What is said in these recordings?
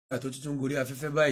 tó tuntun gorí afẹ́fẹ́ báyìí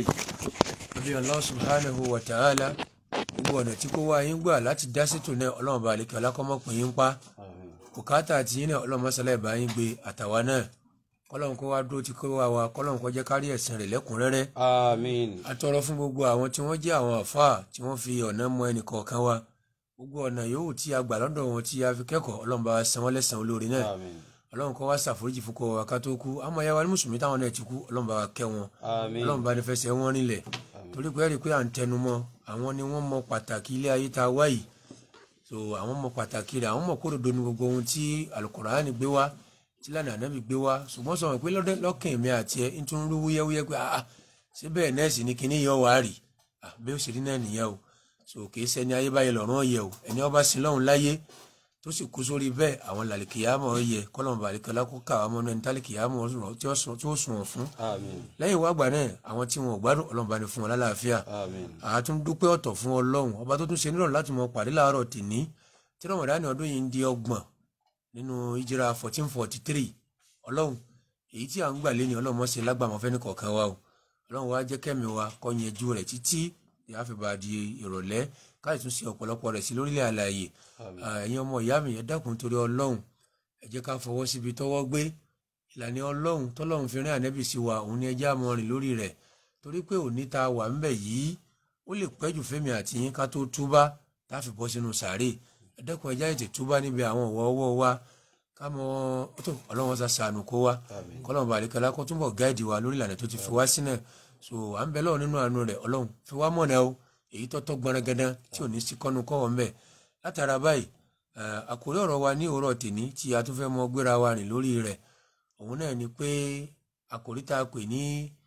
àbí Allah subhanahu wa ta'ala gbogbo ọ̀nà tí kò wá yín gbà láti dá sètò náà ọlọ́run bá àlekè ọlákọ́mọ́pin yín pa bùkátà àti yín náà ọlọ́run mọ́sálá ìbá yín gbé àtàwa náà kọ́lọ́run kó wá dúró tí kó wá wa kọ́lọ́run kó jẹ́ kárí ẹ̀sìn rẹ̀ lẹ́kùnrẹ́rẹ́ àmín atọrọ fún gbogbo àwọn tí wọ́n jẹ́ àwọn àfáà tí wọ́n fi ọ̀nà mọ ẹnì kọ̀ọ̀kan wa gbogbo ọ̀nà yòówù tí a gbà lọ́dọ̀ wọn tí a fi kẹ́kọ̀ọ́ ọlọ́run bá wa san wọ́n lẹ́san olóore náà àmín ọlọ́run kó wá ṣàforíjì fún kó wa ká tó kú àmọ́ ya wa ní mùsùlùmí táwọn náà ti kú ọlọ́run bá wa kẹ́ wọn àmín ọlọ́run bá ní fẹsẹ̀ wọn nílẹ̀ torí pé ẹ̀rí pé à ń tẹnu mọ́ àwọn ni wọ́n mọ pàtàkì ilé ayé tá a wá yìí so àwọn mọ pàtàkì rẹ̀ àwọn mọ kódodo ní gbogbo ohun tí alukóraani gbé wá tí lánàá ànábì gbé wá ṣùgbọ́n sọ wọn pé lọ́dẹ- lọ́kàn mi àti ẹ ń tún rú wúyẹ́wúyẹ́ pé ah ṣé bẹ́ẹ̀ nẹ́ẹ̀sì ni kinní yọ wá rì ah bí ó ṣe rí náà nìyẹn o so kì í ṣẹni ayé báyìí lọ́rùn ọ̀yẹ́ o ẹni ọba sin lọ́hùn láyé tó sì kú sórí bẹ́ẹ̀ àwọn làlìkìyàmọ̀ yẹ kọ́lọ́mù bàlìkọ́lá kó ká àwọn ọmọ náà ní tálìkìyàmọ̀ tí ó sùn wọ̀n fún àmín lẹ́yìn wá gbà náà àwọn tí wọn ò gbádùn ọlọ́run bá ní fún wọn lálàáfíà àmín àtún dúpẹ́ ọ̀tọ̀ fún ọlọ́run ọba tó tún ṣe nírọ̀rùn láti mọ pàdé láàárọ̀ tìní tí rọmọdánì ọdún yìí ń di ọgbọ̀n nínú ìjìrà fourteen forty three ọlọ́run èyí tí à ń gbà lé ní ọlọ́run mọ́ ṣe lágbàmọ́ fẹ́ni kọ̀ọ̀kan wa o ọlọ́run wa jẹ́ kẹ́mi wa kọ́ yanjú rẹ̀ títí ìyá fi bá di ìrọ̀lẹ́ káyọ̀ tún ṣe ọ̀pọ̀lọpọ̀ rẹ̀ sí lórílẹ̀ àlàyé ẹ̀yin ọmọ ìyá mi ẹ dákun torí ọlọ́run ẹ jẹ́ ká fọwọ́ síbi tọ́wọ́ gbé ìlànà ọlọ́run tọ́lọ́run fi rán ànẹ́bì sí wa òun ni ẹ já mọ́ rìn lórí rẹ̀ torí pé òní ta wà ń bẹ̀ yìí ó lè pẹ́jù fẹ́mi àti yín ká tó túbá tá a fi bọ́ sínú sàárè ẹ dẹ́kun ẹja ètè túbá níbi àwọn ọ̀wọ́ ọwọ́ wa ká mọ tó ọlọ́run sá sànù kó wa kọ́lọ́run bàálẹ̀ kọ́lá kó túbọ̀ gáìdì wa lórí ìlànà tó ti fi wá sínú so à ń bẹ lọ́wọ́ nínú àánú rẹ̀ ọlọ́run fi wá mọ̀nà o èyí tọ́tọ́ gbọ́nrẹ́gẹ́dán tí ò ní sí kọ́nu kọ́wọ́ ńbẹ̀ látara báyìí eh, àkórí ọ̀rọ̀ wa ní òwúrọ̀ tèní tí a tún fẹ́ mọ gbéra wa rìn lórí rẹ̀ òun náà ni pé àkórí tá a pè ní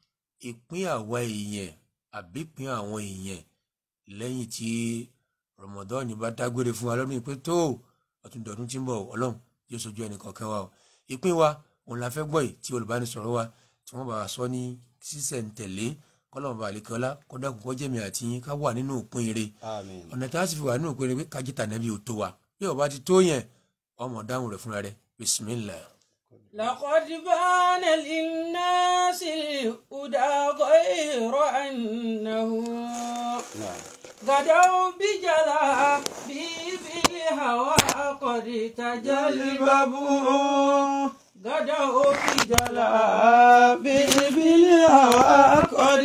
ìpín àwa èèyàn àbí ìpín àwọn èèyàn lẹ́yìn tí rọmọdọ́ọ̀nì bá dágbére fún wa lọ́dún yìí pé tó ọtún dọ̀dún tí ń bọ̀ ọlọ́run yóò sojú ẹnì kọ̀ọ̀kan wa o ìpín wa òun la fẹ́ gbọ́ yìí tí olùbánisọ̀rọ̀ wa tí wọ́n bá wa sọ ní sísẹ̀ntẹ̀lé kọ́lọ́mù balẹ̀kọ́lá kọ́dà kọ́kọ́ jẹ́mi àti yín ká wà nínú òpin ire àmín ọ̀nà tá a sì fi wà nínú òpin ire pé kájíta nàbí ò tó wa bí ọba ti tó yẹn ọmọ dáhùn rẹ̀ fúnra rẹ̀ bisimilah. لقد بان للناس الهدى غير أنه نعم غدوا بجلا في الهوى قد تجلببوا غدوا بجلا في الهوى قد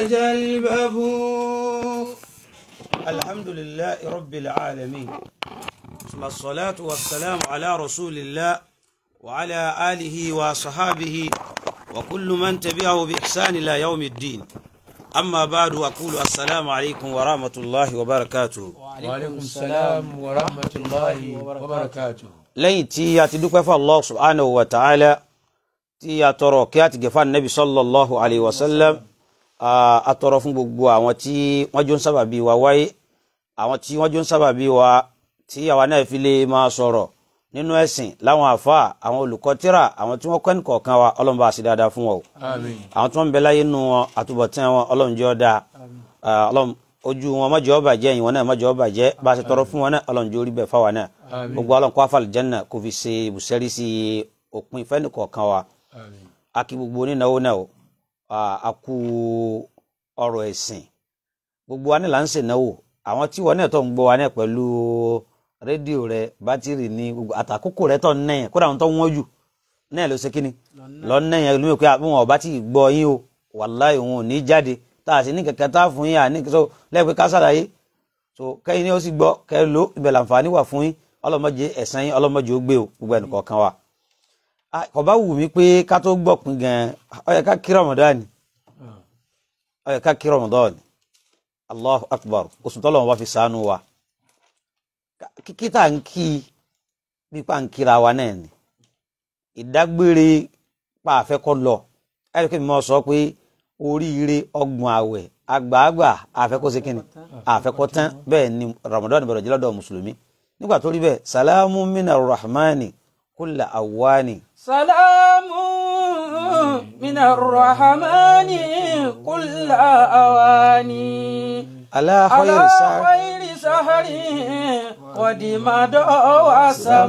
تجلببوا الحمد لله رب العالمين ثم الصلاة والسلام على رسول الله وعلى آله وصحابه وكل من تبعه بإحسان إلى يوم الدين أما بعد أقول السلام عليكم ورحمة الله وبركاته waaleykum salaam wa rahmatulahi wa barakatuh. lẹ́yìn tí a ti dúpẹ́ fún allah subhanahu wa ta'ala tí a tọrọ kí a ti gẹ̀fà nabi sallallahu alayhi wa sallam a a tọrọ fún gbogbo àwọn tí wọ́n jọ ń sábàbí wa wáyé àwọn tí wọ́n jọ ń sábàbí wa tí àwa náà fi lè máa sọ̀rọ̀ nínú ẹ̀sìn láwọn àfa àwọn olùkọ́ tíra àwọn tí wọ́n kọ́ ní kọ̀ọ̀kan wa ọlọ́run bá a sì dáadáa fún wọn o àmín àwọn tí wọ́n ń bẹ láyé nù wọn àtúbọ̀tán wọn ọlọ́run jẹ́ ọ́ dáa Ah, ọlọ́run ojú wọn mọ́jọ́ ọba jẹ́ ìwọ̀n náà mọ́jọ́ ọba jẹ́ bá a ṣe tọrọ fún wọn náà ọlọ́run jẹ́ orí bẹ́ẹ̀ fáwọn náà Àmín. gbogbo ọlọ́run kó àfàlì jẹ́nà kó fi ṣe ibùsẹ́rí sí òpin ìfẹ́ nìkọ̀ọ̀kan wa àmín a kí gbogbo onínáwó náà o Ah, a kú ọrọ̀ ẹ̀sìn gbogbo wa náà là ń ṣènáwó àwọn tí wọn náà tó ń gbọ́ wa náà pẹ̀lú rédíò rẹ bátìrì ní gbogbo àtàkókò rẹ tó ń nẹ̀yìn kódà àwọn tó ń wọ́n jù náà ló ṣe kí ni lọ nẹ̀yìn lómi pé àwọn ọba tí ì gbọ́ yín o wàláì òun ò ní jáde tá a sì ní kẹ̀kẹ́ tá a fún yín à ní so lẹ́ẹ̀pẹ́ ká ṣàlàyé so kẹ́yìn ni ó sì gbọ́ kẹ́ ẹ lò ibẹ̀ làǹfààní wà fún yín ọlọ́mọdé ẹ̀sán yín ọlọ́mọdé ó gbé o gbogbo ẹnì kọ̀ọ̀kan wa Ah, kò bá wù mí pé ká tó gbọ́ pin gan ó yẹ ká kí Ramadan ó yẹ ká kí Ramadan Allahu Akbar oṣù tọ́lọ̀ wọn fi ṣàánú wa kíkí tá à ń kí pípa ń kíra wa náà ni ìdágbére pa àfẹ́kọ́ lọ ẹ̀rí kí mi mọ̀ sọ pé oríire ọgbọ̀n àwẹ̀ àgbààgbà àfẹ́kọ́ ṣe kíni àfẹ́kọ́ tán bẹ́ẹ̀ ni Ramadan bẹ̀rẹ̀ jẹ́ lọ́dọ̀ mùsùlùmí nígbà tó rí bẹ́ẹ̀ salamu mina rahmani kulla awani سلام من الرحمن كل أواني ala على khayri sa خير سهر ودمد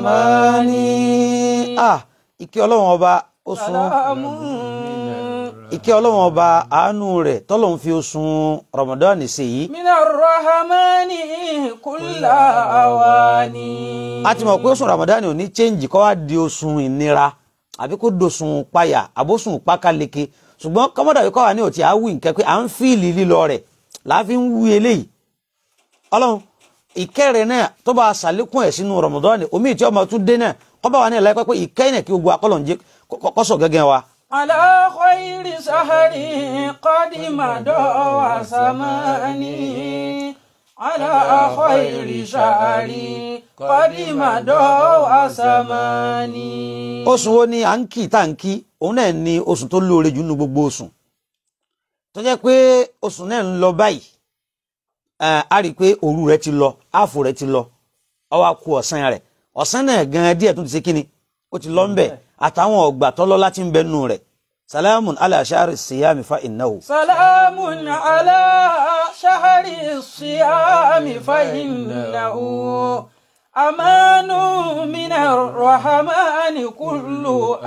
وسماني ah ike ọlọ́run ọba ó sún سلام ìkẹ́ ọlọ́run ọba àánú rẹ̀ tọ́lọ́run fi oṣù Ramadan ṣe yìí من الرحمن كل أواني a ti mọ̀ pé oṣù Ramadan ò ní change kọ́ wá di oṣù ìnira àbí kó dosùn páyà àbóṣùn pákáleke ṣùgbọ́n kọ́mọ́dà yìí kọ́ wa ní òtí àwìn nǹkan pé à ń fíìlì lílọ rẹ̀ láàfin ń wí eléyìí ọlọ́run ìkẹrẹ náà tó bá ṣàlékún ẹ̀ sínú Ramadan omi ìtí ọmọ tún dé náà kọ́ bá wa ní ẹ̀láyé pé ìkẹyìn náà kí gbogbo akọ́lọ̀ ń jẹ́ kọ́sọ̀ gẹ́gẹ́ wa. على خير سهر قد مضى وسماني على خير شهر قد مضى وسماني oṣù wo ni à ń kì tá à ń kí òun náà ni oṣù tó lóore jù nínú gbogbo oṣù tó jẹ́ pé oṣù náà ń lọ báyìí ẹ̀, a rí i pé òru rẹ̀ ti lọ áàfù rẹ̀ ti lọ ó wá kù ọ̀sán rẹ̀ ọ̀sán náà gan díẹ̀ tó ti ṣe kíni ó ti lọ ń bẹ̀ àtàwọn ọgbà tọ́lọ́ láti ń bẹ nù rẹ̀ salamun ala shahri siyami fa innahu. سلام على شهر الصيام فإنه أمان من الرحمن كل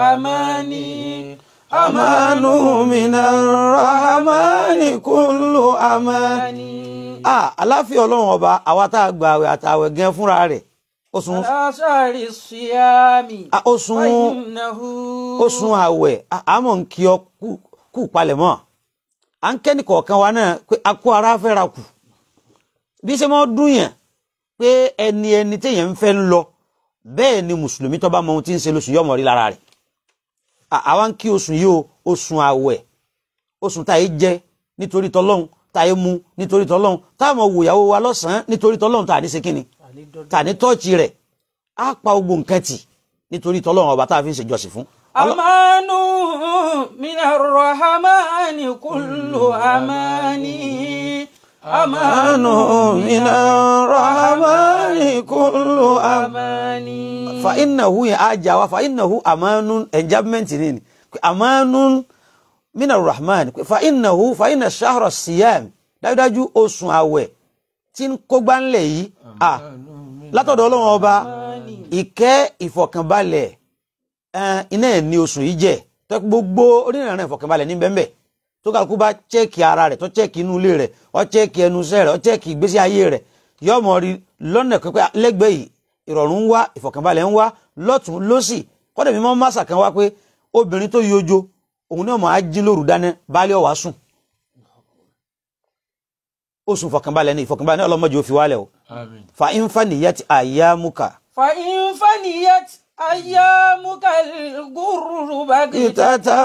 أماني amanu minar rahmani kullu aman. أماني ah aláfíà ọlọ́run ọba àwa tá a gba àwẹ̀ àtàwẹ̀ gan fúnra rẹ̀ oṣù على شهر الصيام ah, oṣù فإنه oṣù àwẹ̀ ah, àmọ́ ń kí ọ kú- kú palẹ̀ mọ́ à ń kẹ́ni kọ̀ọ̀kan wa náà pé a kó ara fẹ́ra kù bí ṣe mọ́ dún yẹn pé ẹni ẹni téèyàn ń fẹ́ ń lọ bẹ́ẹ̀ ni mùsùlùmí tó bá mọ ohun tí ń ṣe lóṣù yọmọ rí lára rẹ̀ Ah, àwa ń kí oṣù yìí o oṣù àwẹ̀ oṣù tá yìí jẹ nítorí tọlọ́hun tá yìí mu nítorí tọlọ́hun táwọn wòyàwó wa lọ́sàn-án nítorí tọlọ́hun tá à ní ṣe kíni tá à ní tọ́ọ̀chì rẹ̀ á pa gbogbo nǹkan tì nítorí tọlọ́hun ọba tá a fi ń ṣèjọsìn fún. Ọlọ́- أمان من الرحمن كل أماني أمان من الرحمن كل أماني fa innahu yẹn á jà wá fa innahu amanun enjambment ni ni amanun mina rahman fa innahu fa inna shahra siyam dájúdájú oṣù àwẹ̀ tí ń kógbá ńlẹ̀ yìí à látọ̀dọ̀ ọlọ́run ọba ìkẹ́ ìfọ̀kànbalẹ̀ ẹn, iná ẹ̀ ní oṣù yìí jẹ́ tó gbogbo onírànà ìfọ̀kànbalẹ̀ ní bẹ́ẹ̀ tó kálukú bá chẹ́ẹ̀kì ara rẹ̀ tó chẹ́ẹ̀kì inú ilé rẹ̀ ó chẹ́ẹ̀kì ẹnu iṣẹ́ rẹ̀ ó chẹ́ẹ̀kì ìgbésí ayé rẹ̀ yóò mọ̀ rí lọ́nà pípẹ́ lẹ́gbẹ̀ẹ́ yìí ìrọ̀rùn ń wá ìfọ̀kànbalẹ̀ ń wá lọ́tún lọ́sì kọ́dẹ̀ mímọ́ másà kan wá pé obìnrin tó yọjó òun náà mọ̀ á jí lóru dáná baálé ọ̀wá sùn oṣù ìfọ̀kànbalẹ̀ ní ìfọ̀kànbalẹ̀ ní ọlọ́mọdé ó fi wálẹ̀ o Àmín. fa infaniyat ayamuka فإن فنيت أيامك الغر بغتة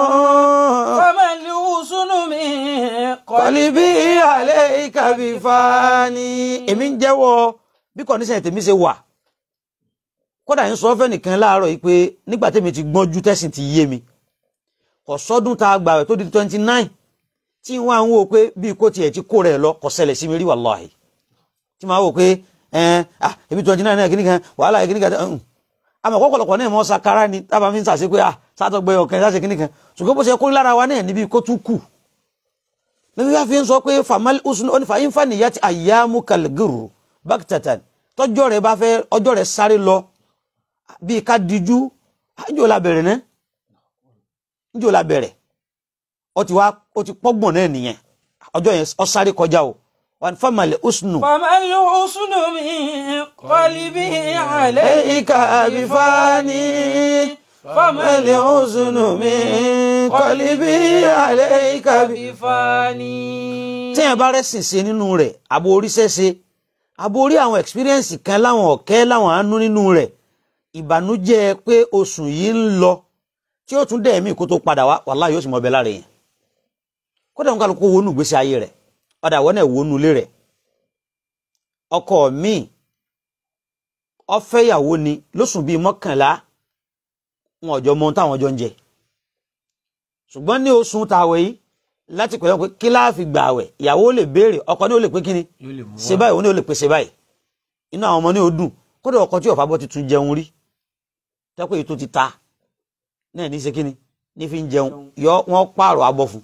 فما الحسن من kọlíbí alẹ́ ìkàbí fani. èmi ń jẹ́wọ́ bí kọ́ndíṣẹ̀ tèmi ṣe wà kódà ń sọ fẹ́ nìkan láàárọ̀ yìí pé nígbà tèmi ti gbọ́njú tẹ̀sìn ti yé mi kò sọ́dún tá a gbà rẹ̀ tó di twenty nine tí wọ́n á ń wò pé bí kò tiẹ̀ ti kó rẹ̀ lọ kò ṣẹlẹ̀ sí mi rí wàláhì tí màá wò pé ẹn ah ebi twenty nine náà kìíní kan wàhálà yìí kìíní kan ẹn àmọ́ ọ̀pọ̀lọpọ̀ náà mọ́ sakara ni tábà fi ń sàṣe pé ah sátọ̀gbẹ́ ọ̀kan sáṣe kìíní kan ṣùgbọ́n bó ṣe kó lára wa náà níbi kó tún kù níbi wá fi ń sọ pé famal usun ó ní fa infa nìyá ti àyàmú kalguru bákítàtàn tọjọ́ rẹ̀ bá fẹ́ ọjọ́ rẹ̀ sáré lọ bíi ká dijú àjò la bẹ̀rẹ̀ náà njò la bẹ̀rẹ̀ ó ti wá ó ti pọ́gbọ̀n náà nìyẹn ọjọ́ yẹn ó sáré kọjá o wọn famal usunu. فما الحسن من قلبي عليك Eika bifani famal usunu min qalbi alayka bi. بفاني téèyàn bá rẹ́sìn ṣe nínú rẹ̀ àbò oríṣẹ́ ṣe àbò orí àwọn experience kan láwọn ọ̀kẹ́ láwọn àánú nínú rẹ̀ ìbànújẹ́ pé oṣù yìí ń lọ tí ó tún dẹ̀ mí kó tó padà wá wàláhì yóò sì mọ ọbẹ̀ lára yẹn kódà nǹkan kó wọnú ìgbésí ayé rẹ̀ ọ̀dà àwọn náà wọnú ilé rẹ̀ ọkọ mi ọfẹ́yàwó ni lóṣù bíi mọ́kànlá wọn ọjọ́ mọ ohun táwọn ọjọ́ ń jẹ ṣùgbọ́n ní oṣù tàwẹ̀ yìí láti pẹ̀lú pé kí láàfin gbà àwẹ̀ ìyàwó lè béèrè ọkọ ní ó lè pé kíni yóò lè mú ṣe báyìí òun ní ó lè pè ṣe báyìí inú àwọn ọmọ ní ó dùn kódà ọkọ tí ọ̀fà bọ́ ti tún jẹun rí tẹ́pẹ́ èyí tó ti ta náà ní ṣe kíni ní fi ń jẹun yọ wọ́n pààrọ̀ abọ́ fún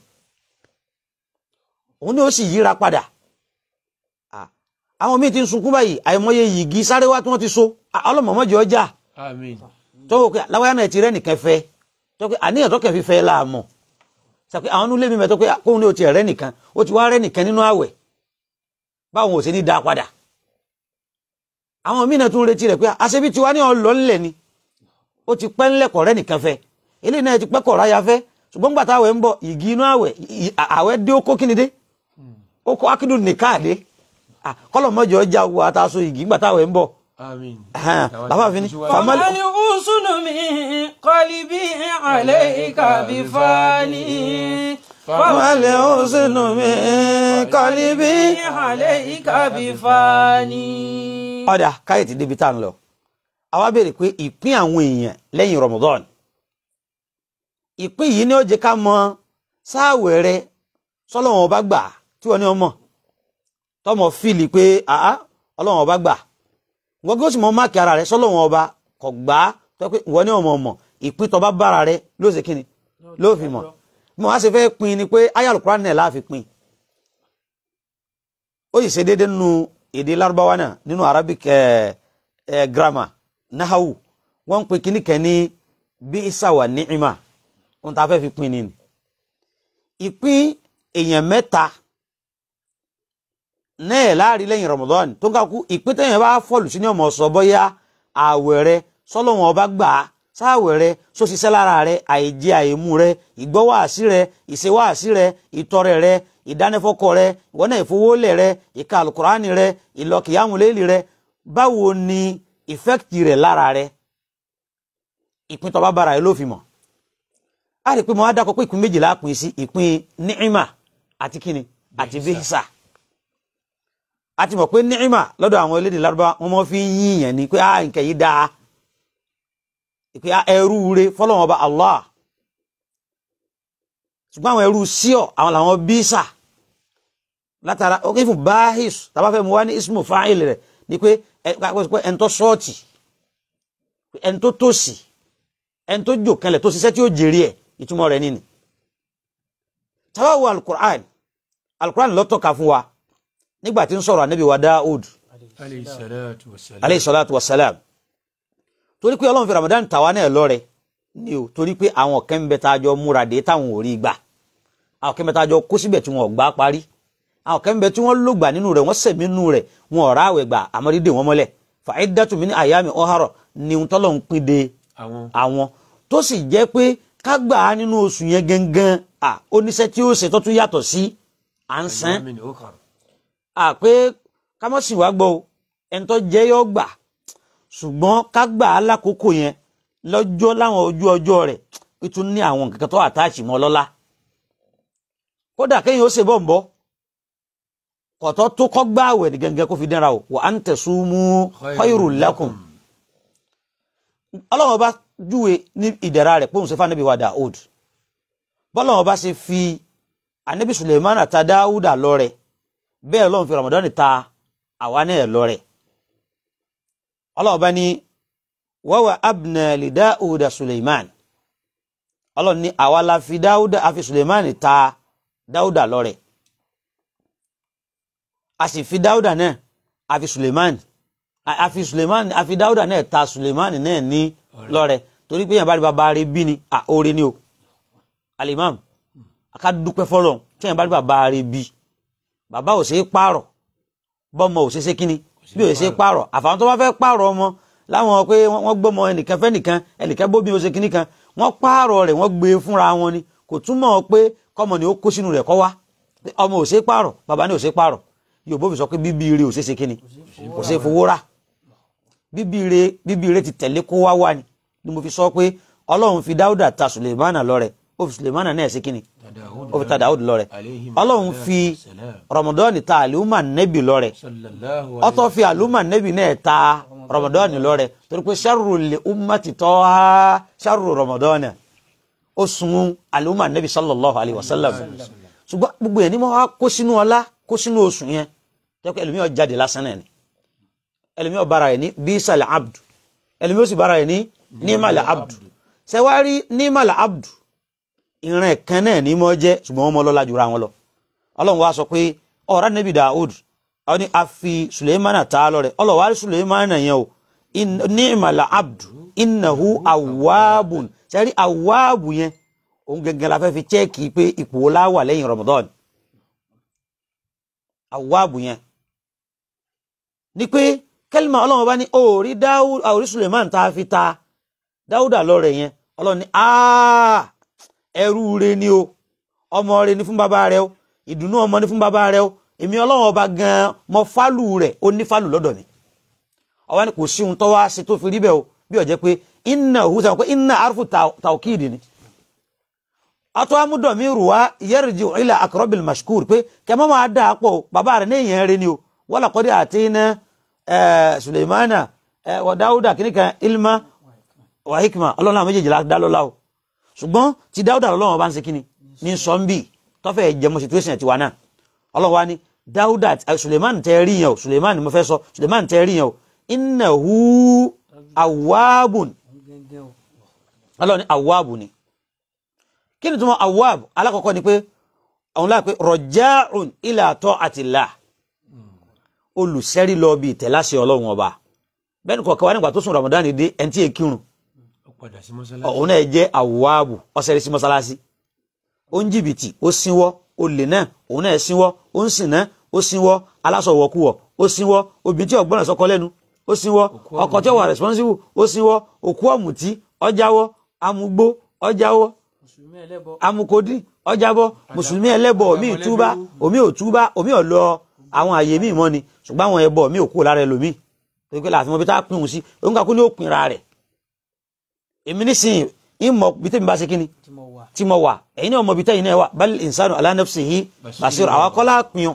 òun ní ó sì yíra padà Ah, àwọn míì ti ń sunkún báyìí àìmọye yìgì sáré wá tí wọ́n ti so Ah, ọlọ́mọ̀mọ́jọ ọjà àmín tó wò pé láwáyá náà ti rẹ́ nìkan fẹ́ tó pé àníyàn tó kẹ́ fi fẹ́ láàmú sàpé àwọn nílé mi mẹ́tọ́ pé kóun ní o ti rẹ́ nìkan o ti wá rẹ́ nìkan nínú àwẹ̀ báwọn ò ṣe ní dá padà àwọn míì náà tún retí rẹ̀ pé àṣebí tiwa ní ọlọ́ ńlẹ̀ ni ó ti pẹ́ ńlẹ̀kọ̀ rẹ́ nìkan fẹ́ eléyìí náà ti pẹ́ kọ̀ ráya fẹ́ ṣùgbọ́n gbàtà àwẹ̀ ń bọ̀ ìgì inú àwẹ̀ ì- àwẹ̀ dé ó kó kíni dé ó kó akíndùn nìkáàdé kọ́lọ̀ mọ́jọ ọjà wo àtàṣọ ìgì gbàtà àwẹ̀ ń bọ̀ àmín. bàbá fi ní فمن أحسن من قلبي عليك بفاني فمن أحسن من قلبي عليك بفاني ọ̀dà káyọ̀tì débi tá à ń lọ àwa béèrè pé ìpín àwọn èèyàn lẹ́yìn Ramadan ìpín yìí ni ó jẹ́ ká mọ sáàwẹ̀ rẹ sọ́lọ́wọ́n ọba gbà tí wọ́n ní ọmọ tọmọ fíìlì pé àá ọlọ́wọ́n ọba gbà wọ́n gbé sì mọ máàkì ara rẹ sọ́lọ́wọ́n ọba kò gbà á tó pé wọ́n ní ọmọ ọmọ ìpín tọba bára rẹ ló ṣe kíni ló fi mọ̀ bí wọ́n á ṣe fẹ́ pín ni pé ayélujára náà láàfin pín ó yìí ṣe déédéé nínú èdè lárúbáwá náà nínú arabic ẹ ẹ grammar nahawu wọ́n ń pè kíní kan ní bíísà wà ní'ìmà ohun tá a fẹ́ fi pín ni ni ìpín èèyàn mẹ́ta náà láàrin lẹ́yìn ramadan tó ń ká kú ìpín téèyàn bá fọ́ọ̀lù sí ní ọmọ sọ bóyá ààwẹ̀ rẹ sọ́lọ́wọ́n ọba gbà á sáàwẹ̀ rẹ sóṣiṣẹ́ lára rẹ àìjẹ àìmú rẹ ìgbọ́wàásí rẹ ìṣewàásí rẹ ìtọrẹ rẹ ìdánifọ́kọ rẹ ìwọ́nà ìfowólẹ̀ rẹ ìka alukurani rẹ ìlọkìyàmúlẹ́lì rẹ báwo ni ìfẹ́kìtì rẹ lára rẹ ìpín tó bá bára rẹ ló fi mọ̀ a rí i pé mo wá dákọ̀ pé ìpín méjìlá pín sí ìpín ní'ìmà àti kíni àti bíhísà a ti mọ̀ pé ní'ìmà lọ́dọ̀ àwọn elédè lárúbá wọn mọ́ fi ń yíyàn ni pé ah nǹkan yìí dáa ìpè ẹrú re fọlọ́wọn ọba Allah ṣùgbọ́n àwọn ẹrú síọ̀ àwọn làwọn bísà látara ó kí fún bahis tàbá fẹ́ mu wá ní ismu fáìlì rẹ̀ ni pé ẹni tó sọ́ọ̀tì ẹni tó tòsì ẹni tó jò kanlẹ̀ tó ṣiṣẹ́ tí ó jèrè ẹ̀ ìtumọ̀ rẹ̀ nínú tàbá wo alukur'an alukur'an ló tọ́ka fún wa nígbà tí ń sọ̀rọ̀ anabi wa Daud alayhi salatu wa salam. aleyhi salatu wa salam torí pé ọlọ́run fi ramadan tàwa náà lọ́rẹ ni o torí pé àwọn kan ń bẹ tá a jọ múra dé táwọn ò rí gbà àwọn kan ń bẹ tá a jọ kó síbẹ̀ tí wọn ò gbà parí àwọn kan ń bẹ tí wọ́n lò gbà nínú rẹ̀ wọ́n sẹ̀mí nínú rẹ̀ wọn ò ráwẹ̀ gbà àmọ́ dídè wọn mọ́lẹ̀ fa'iddatu min ayami ọ̀hárọ̀ ni ohun tọ́lọ̀ ń pín de àwọn àwọn tó sì jẹ́ pé ká gbà á nínú oṣù yẹn gangan à oníṣẹ́ tí ó ṣe tó tún yàtọ̀ sí à ń sán min ukhar. à pé ká mọ̀ sí wá gbọ́ o ẹni tó jẹ́ yọ gbà ṣùgbọ́n ká gbà á lákòókò yẹn lọ́jọ́ láwọn ojú ọjọ́ rẹ̀ ó tún ní àwọn nǹkan tó àtàchì mọ́ lọ́lá kódà kéèyàn ó ṣe bọ̀ ń bọ́ kọ̀tọ́ tó kọ́ gbá àwẹ̀ ní gẹ́gẹ́ kó fi dẹ́ra o wa an tasumu khairul lakum ọlọ́wọ́n bá júwe ní ìdẹ̀ra rẹ̀ pé òun ṣe fún anabi wa Daud bọ́lọ́wọ́n bá ṣe fi anabi Suleiman ta Dáúdà lọ́rẹ bẹ́ẹ̀ lọ́wọ́n fi Ramadan ta àwa náà lọ́rẹ ọlọ́wọ́n bá ní wawa abna li Dáúdà Suleiman ọlọ́wọ́n ní àwa la fi Dáúdà àfi Suleiman ta Dáúdà lọ́rẹ a sì fi Dáúdà náà àfi Suleiman àfi Suleiman àfi Dáúdà náà ta Suleiman náà ní lọ́rẹ torí pé yẹn bá rí bàbá rẹ̀ bí ni à oore ni o alimam aka dúpẹ́ fọlọ́ tí yẹn bá rí bàbá rẹ̀ bí bàbá ò ṣe é pààrọ̀ bọ́mọ ò ṣe é ṣe kíni bí ò ṣe é pààrọ̀ àfàwọn tó bá fẹ́ pààrọ̀ ọmọ láwọn pé wọ́n gbọ́mọ ẹnìkan fẹ́ nìkan ẹnìkan bóbi ó ṣe kíní kan wọ́n pààrọ̀ rẹ̀ wọ́n gbé fúnra wọn ni kò túmọ̀ pé kọ́mọ ni ó kó sínú rẹ̀ kọ́ wá ọmọ ò ṣe é pààrọ̀ bàbá ni ò ṣe é pààrọ̀ Yorùbá fi sọ pé bíbí ire ò ṣe é ṣe kíni kò ṣe é fowó rà bíbí ire bíbí ire ti tẹ̀lé kó wá wá ni ni mo fi sọ pé Ọlọ́run fi Dáúdà ta Sulemana lọ́rẹ ó fi Sulemana náà ṣe kíni Dawud ó fi ta Dáúdù lọ́rẹ alayhi Ọlọ́run fi salam. Ramadan ta àlùmà nẹ́bì lọ́rẹ sallallahu ọtọ́ fi àlùmà nẹ́bì náà ta Ramadan lọ́rẹ torí pé sharru li ummati tọ́ha sharru Ramadan ó sun àlùmà nẹ́bì sallallahu alayhi wa sallam ṣùgbọ́n gbogbo yẹn ni mo wá kó sínú ọlá kó sínú oṣù yẹn tẹ́kọ̀ ẹlòmíọ̀ jáde lásán náà ni ẹlòmíọ̀ bára rẹ̀ ní bísàlẹ̀ abdu ẹlòmíọ̀ sì bára rẹ̀ ní nímàlẹ̀ abdu ṣẹwárí nímàlẹ̀ abdu ìran ẹ̀kan náà ní mọ́ jẹ́ ṣùgbọ́n wọ́n mọ́ lọ́lá jura wọn lọ ọlọ́run wá sọ pé ọ̀rá nẹ́bí Daud àwọn ni a fi Suleimana ta lọ rẹ̀ ọlọ́run wá rí Suleimana yẹn o nímàlẹ̀ abdu innahu awwabun ṣẹ́rí awwabu yẹn òun gẹ́gẹ́ la fẹ́ fi chẹ́ẹ̀kì pé ipò wo la wà lẹ́yìn Ramadan awaabu yẹn ni pé kẹ́lìmà ọlọ́run bá ní òòrí dáwùd àòrí suleiman tá a fi ta dáwùdà lọ́rẹ̀ yẹn ọlọ́run ní aaa ẹrú re ni o ọmọ re ni fún bàbá rẹ o ìdùnnú ọmọ ni fún bàbá rẹ o èmi ọlọ́run ọba gan-an mọ fálù rẹ̀ ó ní fálù lọ́dọ̀ mi ọwọ́ ni kò sí ohun tó wá sí tó fi rí bẹ́ẹ̀ o bí ó jẹ́ pé iná òhun sọ pé iná arúfù tàwkìdì ni atọ́ amúdọ̀mí rùwá yẹ́rìjì ila akọrọ́bìl mashkur pé kẹmọ́ máa dà á pọ̀ bàbá rẹ̀ ní èèyàn rẹ̀ ni o wọ́n làkọ́dé àti iná suleimana wa dáúdà kìnnìkan ilma wa hikma ọlọ́run àwọn méjèèjì dá lọ́la o ṣùgbọ́n ti dáúdà lọ́wọ́ bá ń ṣe kíni ní sọ́ńbì tọ́fẹ̀ jẹmọ́ situation tiwa náà ọlọ́run wa ni dáúdà suleiman tẹ́ rí yẹn o suleiman mo fẹ́ sọ suleiman tẹ́ rí yẹn o innahu awwabun ọlọ́run ni awwabu ni kí ni túmọ̀ awwab alákọ̀ọ́kọ́ ni pé àwọn láì pé rọjáùn ila ta'atillah olùsẹ́rí lọ bí ìtẹ̀láṣẹ ọlọ́run ọba bẹ́ẹ̀ni kọ̀ọ̀kan wá nígbà tó sùn Ramadan dé ẹni tí èkírun ó padà sí mọ́sálásí. òun náà jẹ́ awwabu ọ̀sẹ̀rí sí mọ́sálásí ó ń jìbìtì ó sínwọ́ olè náà òun náà sínwọ́ ó ń sìn náà ó sínwọ́ aláṣọwọ́kúwọ̀ ó sínwọ́ obìnrin tí ọ̀gbọ́n sọkọ lẹ́nu ó sínwọ́ ọkọ tí ó wà responsible ó sínwọ́ òkú ọ̀mùtí ọjàwọ́ amugbó ọjàwọ́ mùsùlùmí ẹlẹ́bọ amukodi ọjàbọ mùsùlùmí ẹlẹ́bọ omi ìtúbá omi òtúbá omi ọlọ àwọn àyè míì mọ ni ṣùgbọ́n àwọn ẹbọ mi ò kú lára ẹlòmíì torí pé láàfin mọ bí tá a pín òun sí òun kà kú ní òpin ra rẹ̀ èmi nísìnyí ìmọ̀ bí tèmi bá ṣe kíni tí mo wà tí mo wà ẹ̀yin náà mọ bí tẹ́yìn náà wà bal insanu ala nafsihi basir àwọn akọ́lá pin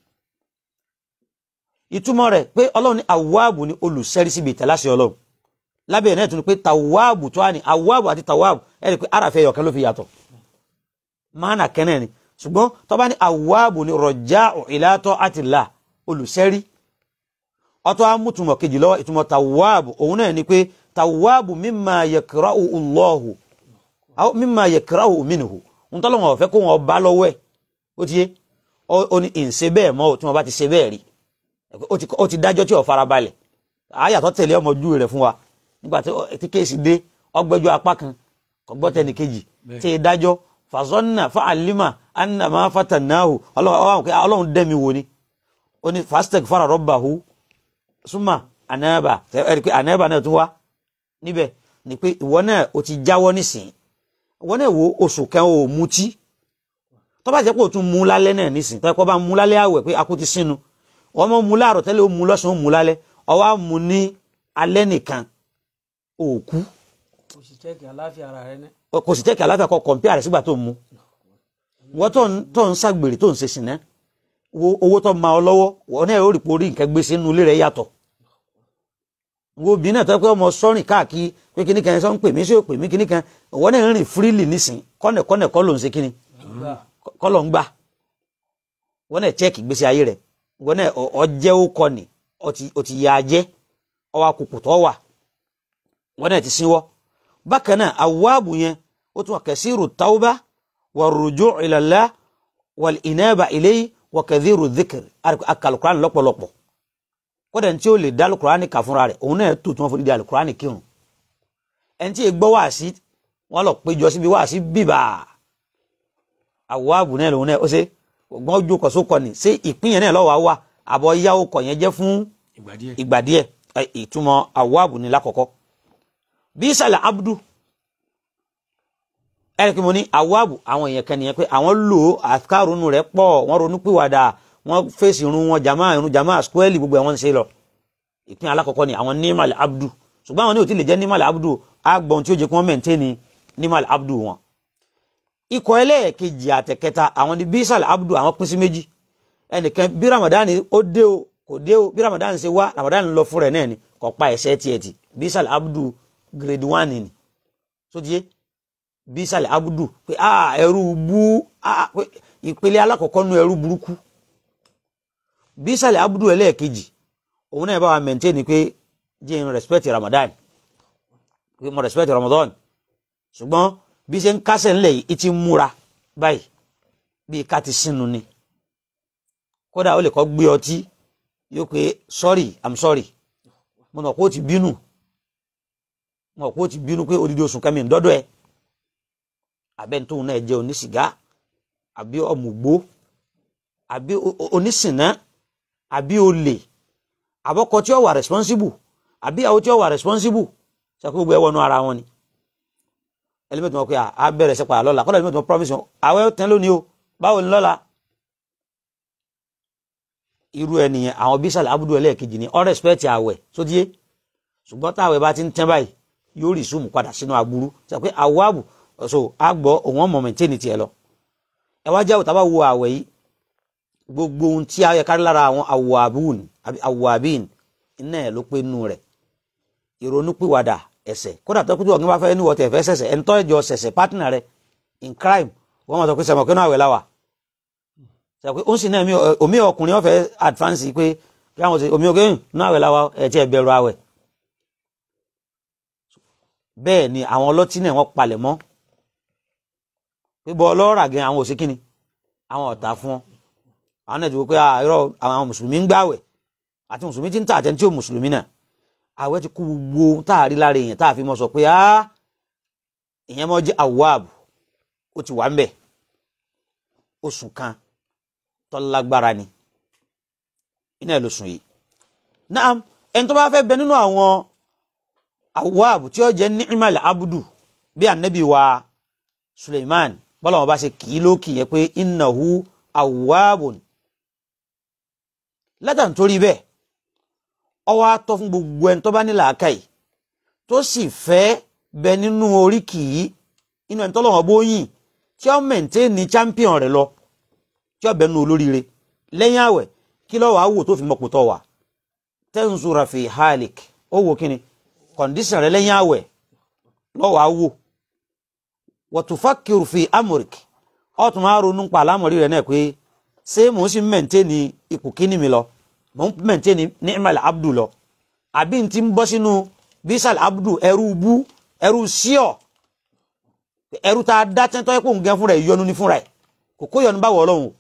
ìtumọ̀ rẹ̀ pé ọlọ́run ní awáàbù ní olùsẹ́rí síbi ìtẹ̀láṣẹ ọlọ́run lábẹ́ ẹ̀ náà tún ní pé tàwáàbù tó wà ní awáàbù àti tàwáàbù ẹ̀ rí i pé àràfẹ́ ẹ̀yọ̀kẹ́ ló fi yàtọ̀ máànà kẹ́nẹ̀ ni ṣùgbọ́n tó bá ní awáàbù ní rọ̀já'u ila ta'atillah olùsẹ́rí ọtọ́ amútumọ̀ kejì lọ́wọ́ ìtumọ̀ tàwáàbù òun náà ni pé tàwáàbù mimma yakra'u Allahu aw mimma yakra'u minhu ń tọ́lọ́wọ̀n ọ̀fẹ́ kó wọn bá lọ́wọ́ ẹ̀ ó ti yé ó ní ìǹṣe bẹ́ẹ̀ mọ́ tí wọ́n bá ti ṣe bẹ́ẹ̀ rí ó ti ó ti dájọ́ tí ò farabalẹ̀ àyàtọ̀ tẹ̀lé ọmọ ojú rẹ̀ fún wa nígbà tí kéèsì dé ọgbẹ́jọ́ apá kan kọ̀gbọ́ tẹni kejì tí ì dájọ́ fàzọ́nà fàálímà ànàmá fàtànáhù ọlọ́run dẹ́mi wò ni ó ní fàstẹ̀k fara rọ́bàhù súnmà ànábà ẹ̀rí pé ànábà náà tún wá níbẹ̀ ni pé ìwọ náà ó ti jáwọ́ nísìnyí ìwọ náà wo oṣù kan ò mutí tó bá jẹ́ pé o tún mú lálẹ́ náà nísìnyí tó yẹ kó bá mú lálẹ́ àwẹ̀ pé akú ti sínú wọ́n mọ̀ mú láàrọ̀ tẹ́lẹ̀ ó mú lọ́sàn-án ó mú lálẹ́ ọwọ́ á mú ní alẹ́ nìkan òkú kò sì chẹ́kì àláfíà ara rẹ ní. kò sì tẹ́kì àláfíà kọ kọ̀ǹpíà rẹ̀ sígbà tó ń mú wọ́n tó ń tó ń ṣàgbèrè tó ń ṣe sìnẹ́ wo owó tó máa ọ lọ́wọ́ wọ́n náà ó rí porí nǹkan gbé sínú ilé rẹ̀ yàtọ̀ wo obìnrin náà tó pé ọmọ sọ́rìn káàkiri pé kíní kan sọ ń pè mí sí ò pè mí kíní kan wọ́n náà ń rìn fírílì nísìn kọ́nẹ̀kọ́nẹ̀ kọ́ ló ń ṣe kíní kọ́ ló ń gbà wọ́n náà chẹ́ẹ̀kì gbèsè ayé rẹ̀ wọ́n náà ọjẹ́ ó kọ́ ni ó ti yà á jẹ́ ọwọ́ akùkù tó wà wọ́n náà ti sínwọ́ bákan náà awáàbù yẹn ó tún wà kẹsíru tauba wà rújú ila Allah wal inaba ilayhi wà kẹdíru dhikr akalukurani lọ́pọ̀lọpọ̀ kódà ní tí ó lè dá alukurani kà fúnra rẹ̀ òun náà tó tí wọ́n fi di alukurani kírun ẹni tí gbọ́ wáàsí wọ́n lọ péjọ síbi wáàsí bíbà awáàbù náà lòun náà ó ṣe gbọ́n ojú kọ̀ sókọ̀ ni ṣé ìpín yẹn náà lọ́wọ́ wa àbọ̀ yáwó kọ̀ yẹn jẹ́ fún ìgbà díẹ̀ ìgbà díẹ̀ ìtumọ̀ awáàbù ni lákọ̀ọ́kọ́ bí sàlẹ̀ abdu ẹ̀rìkì mo ní awáàbù àwọn èèyàn kan nìyẹn pé àwọn lò ó àkàrùnú rẹ̀ pọ̀ wọ́n ronú pìwàdà wọ́n fèsì irun wọn jama irun jama squarely gbogbo àwọn ń ṣe lọ ìpín alákọ̀ọ́kọ́ ni àwọn nímàlì abdu ṣùgbọ́n àwọn ní ò tí lè jẹ́ nímàlì abdu àgbọ̀n tí ó jẹ́ kí wọ́n maintain nímàlì abdu wọn ikọ̀ ẹlẹ́ẹ̀kejì àtẹ̀kẹta àwọn ní bísàl abdu àwọn pín sí méjì ẹnìkan bí ramadan ó dé o kò dé o bí ramadan ṣe wá ramadan lọ fún rẹ̀ náà ni kò pa ẹ̀ṣẹ̀ tiẹ̀ tì bísàl abdu grade one ni so tiye bísàl abdu pé a ẹrú bú a pé ìpele alákọ̀ọ́kọ́ nu ẹrú burúkú bísàl abdu ẹlẹ́ẹ̀kejì òun náà bá wa maintain pé jẹ́ n respect ramadan pé mo respect ramadan ṣùgbọ́n bí ṣe ń kásẹ̀ ńlẹ̀ yìí ti múra báyìí bí ká ti sínú ni kódà ó lè kọ́ gbé ọtí yóò pé sorry i'm sorry mo nà kó o ti bínú mo nà kó o ti bínú pé odidi oṣù kẹmi ńdọ́dọ̀ ẹ abẹ́ntóhun náà jẹ́ onísìgá àbí ọ̀mùgbó àbí o- o- onísìnà àbí olè àbọ́kọ tí ó wà responsible àbí àwọn tí ó wà responsible ṣe kó gbogbo ẹ wọnú ara wọn ni ẹlẹ́mẹ̀tì wọn pé à á bẹ̀rẹ̀ sẹ́pà lọ́la kọ́lá ẹlẹ́mẹ̀tì wọn promise wọn àwẹ̀ tẹ́ lónìí o báwo ni lọ́la irú ẹ nìyẹn àwọn bísàlẹ̀ abudu ẹlẹ́ẹ̀kejì ni all respect àwẹ̀ sódíé ṣùgbọ́n táwẹ̀ bá ti ń tẹ́ báyìí yóò rí sùnmù padà sínú aburú ṣe pé àwọ̀ àbù so àgbọ̀ òun ọmọ mẹ̀ntẹ́nì tiẹ̀ lọ ẹ wá jẹ́ òtá bá wo àwẹ̀ yìí gbogbo ohun tí a yẹ kárí lára àwọn awwabun àbí awwabin iná ẹ̀ ló pé nù rẹ̀ ìrònúpìwàdà ẹ̀ṣẹ̀ kódà tó kútu ọ̀gbìn bá fẹ́ níwọ̀ tẹ̀ fẹ́ ṣẹ̀ṣẹ̀ ẹ̀ ń tọ́ ìjọ ṣẹ̀ṣẹ̀ pátínà rẹ̀ in crime wọ́n mọ̀ sọ pé sẹ̀mọ̀ kínú àwẹ̀ láwà sọ pé ó ń sì náà mi- omi ọkùnrin ọ̀fẹ́ advance pé kí àwọn ṣe omi ọkùnrin nínú àwẹ̀ láwà ẹ̀ tí ẹ̀ bẹ̀rù àwẹ̀ bẹ́ẹ̀ ni àwọn ọlọ́tí náà wọ́n palẹ̀ mọ́ pé bọ́ ọlọ́ọ̀rà gan àwọn òsínkìnnì àwọn ọ̀tá fún ọ àwọn náà ti wò pé ah, irọ́ àwọn mùsùlùmí ń gbàwẹ̀ àti mùsùlùmí ti ń tà àtẹni tí ò mùsùlùmí náà àwẹ̀ ti kú gbogbo ohun tá a rí lára èèyàn tá a fi mọ sọ pé ah ìyẹn mọ jẹ́ àwòáàbù ó ti wà ń bẹ̀ oṣù kan tó lágbára ni iná ẹ̀ ló sùn yìí náà ẹni tó bá fẹ́ bẹ nínú àwọn àwòáàbù tí ó jẹ́ ni'mal abudu bí ànábì wa Suleiman bọ́lá wọn bá ṣe kì í lókì yẹn pé innahu awwabun látà nítorí bẹ́ẹ̀ ọwọ́ atọ́ fún gbogbo ẹni tó bá ní làákàyè tó sì fẹ́ bẹ nínú oríkì yìí inú ẹni tọ́lọ́wọ́ bóyìn tí ó mẹ̀ntẹ́ẹ̀nì champion rẹ̀ lọ tí ó bẹ nínú olóríire lẹ́yìn àwẹ̀ kí lọ́wọ́ àwò tó fi mọ̀pọ̀ tọ́ wà tẹ́ǹsùrà fi halik ó wò kíni kọ̀ǹdíṣàn rẹ̀ lẹ́yìn àwẹ̀ lọ́wọ́ àwò wọ̀túfàkìrù fi amòrìk ọ̀tún máa ronú pa àlámọ̀rí rẹ̀ náà pé ṣé mò ń sì mẹ̀ntẹ́ẹ̀nì ipò kíní mi lọ mò ń mẹ̀ntẹ́ẹ̀nì ni'mal abdu lọ àbí n ti ń bọ́ sínú bisal abdu ẹrú bú ẹrú síọ̀ ẹrú tá a dá tẹ́tọ́ ẹ̀ kó ń gẹ́ fúnra ẹ̀ yọnu ní fúnra ẹ̀ kò kó yọnu báwọ̀ ọlọ́run o.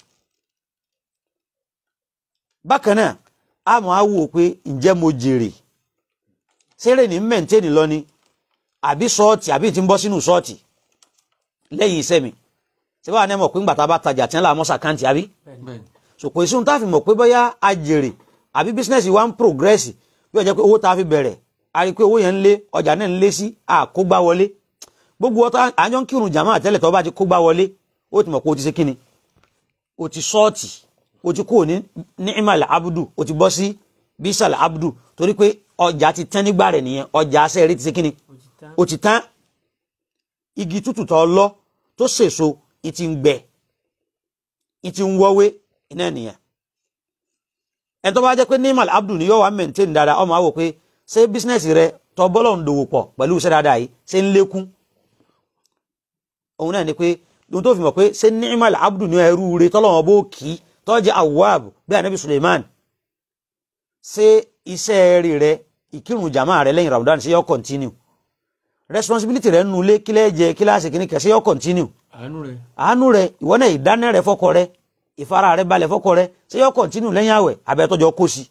bákan náà a mọ̀ á wò pé ǹjẹ́ mo jèrè sẹ́rẹ̀ ní mẹ̀ntẹ́ẹ̀nì lọ ni àbí sọ́ọ̀tì àbí ti ń bọ́ sínú sọ́ọ̀tì lẹ́yìn iṣẹ́ mi ṣé wàá ní ẹ mọ̀ pé ńgbà tá a bá tajà tí ń la àmọ́ sàkáǹtì àbí bẹ́ẹ̀ ni so kò sí ohun tá a fi mọ̀ pé bóyá a jèrè àbí bísínẹ́sì wa ń progress bí ó jẹ́ pé owó tá a fi bẹ̀rẹ̀ a rí i pé owó yẹn ń lé ọjà náà ń lé sí àkógbá wọlé gbogbo ọtá àjọ ń kírun jàmáà tẹ́lẹ̀ tó bá ti kógbá wọlé ó ti mọ̀ pé o ti ṣe kíni o ti sọ́ọ̀tì o ti kúrò ní ni'mal abudu o ti bọ́ sí bisal abudu torí pé ọjà ti tán nígbà rẹ̀ nìyẹn ọjà asẹ́rẹ́ ti ṣe kíni ó ti tán o ti tán igi tútù tó lọ tó sèso ìtì ń gbẹ ìtì ń wọ́wé iná nìyẹn ẹni tó bá jẹ́ pé nimal abdul ni yóò wá maintain dáadáa ọmọ àwò pé ṣé bísínẹ́sì rẹ tó bọ́lọ̀ ń dòwò pọ̀ pẹ̀lú iṣẹ́ dáadáa yìí ṣé ń lékún òun náà ni pé ohun tó fi mọ̀ pé ṣé nimal abdul ni ẹrú rẹ tọ́lọ́wọ́n bó kì í tó jẹ́ awwab bí anabi suleiman ṣé iṣẹ́ rí rẹ ìkírun jama rẹ lẹ́yìn ramadan ṣé yóò continue responsibility rẹ nù lé kílẹ̀ jẹ kíláàsì kìíní kẹ̀ ṣé yóò continue àánú rẹ̀ àánú rẹ ìwọ náà ìdáná rẹ fọkọ rẹ ìfara rẹ balẹ̀ fọkọ rẹ ṣé yóò continue lẹ́yìn àwẹ̀ abẹ́tọ́jọ́ kó sí.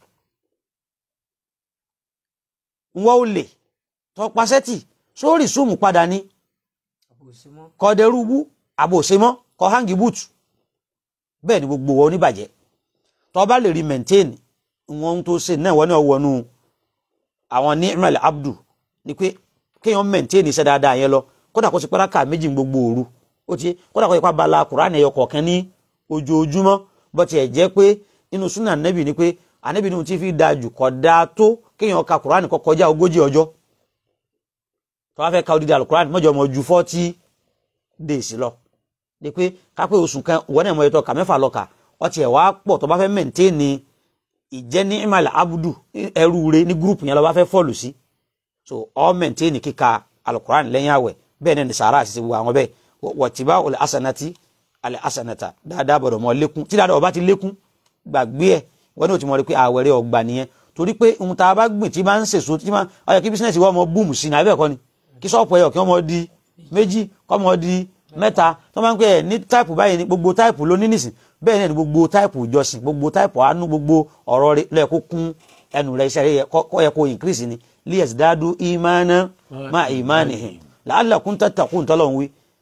wọ́n ò lè tọpasẹ́tì sórí súnmù padà ní àbòsí mọ́ kọ́dẹ̀rúbú àbòsímọ́ kọ́ hangi búùtù bẹ́ẹ̀ ni gbogbo wọn oníbàjẹ́ tó bá lè rí maintain wọn tó ṣe náà wọ́n ní ọwọ́nú àwọn ní imel abdu ni pé kéèyàn maintain iṣẹ́ dáadáa yẹn lọ kódà kó ti pẹ́ rákà méjì ní gbogbo òru ó ti kódà kó ti pa bala kùránì ẹyọ kọ̀ọ̀kan ní ojoojúmọ́ bó tiẹ̀ jẹ́ pé nínú súnà ànábì ni pé ànábì ni mo ti fi da jù kọ́ da tó kéèyàn ka kùránì kó kọjá ogójì ọjọ́ tó bá fẹ́ ka odidi alukùránì mọ́jọ́ mọ́ ju forty days lọ ni pé kápẹ́ oṣù kan wọ́n náà mọ ètò ọkà mẹ́fà lọ́kà ọtí ẹ̀ wá pọ̀ tó bá fẹ́ mẹ́ǹtẹ́ẹ̀nì ìjẹ́ ní imal abudu ẹrú rẹ ní gúrùpù yẹn lọ bá fẹ́ fọ́ọ̀lù sí so ọ mẹ́ǹtẹ́ẹ̀nì kíka alukuran lẹ́yìn àwẹ̀ bẹ́ẹ̀ náà ní sàárà àti gbogbo àwọn bẹ́ẹ̀ wọ̀tíbá olè asanati alẹ́ asanata dáadáa bọ̀dọ̀ mọ́ lékún tí dáadáa ọba ti lékún gbàgbé ẹ̀ wọ́n ní o ti mọ̀ rí pé àwẹ̀ rẹ ọgbà nìyẹn torí pé ohun tá a bá gbìn tí bá ń sèso tí máa ọyọ kí bísíǹnẹ̀sì wọ́n mọ búùmù sí ní abẹ́ẹ̀kọ́ ni kí sọ́ọ̀pù ẹ̀yọ̀ kí wọ́n mọ di méjì kọ́ mọ di mẹ́ta tó máa ń pẹ́ ẹ̀ ní táìpù báyìí ní gbogbo táìpù ló ní nìsín bẹ́ẹ̀ náà ní gbogbo táìpù ìjọsìn gbogbo táìpù àánú gbogbo ọ̀rọ̀ rẹ̀ lẹ́ẹ̀ kó kún ẹnu rẹ̀ iṣẹ́ rẹ̀ kọ́ yẹ kó increase ni liyas dadu imana ma imani hìn la'allakum tattaqun tọ́lọ̀ ń wí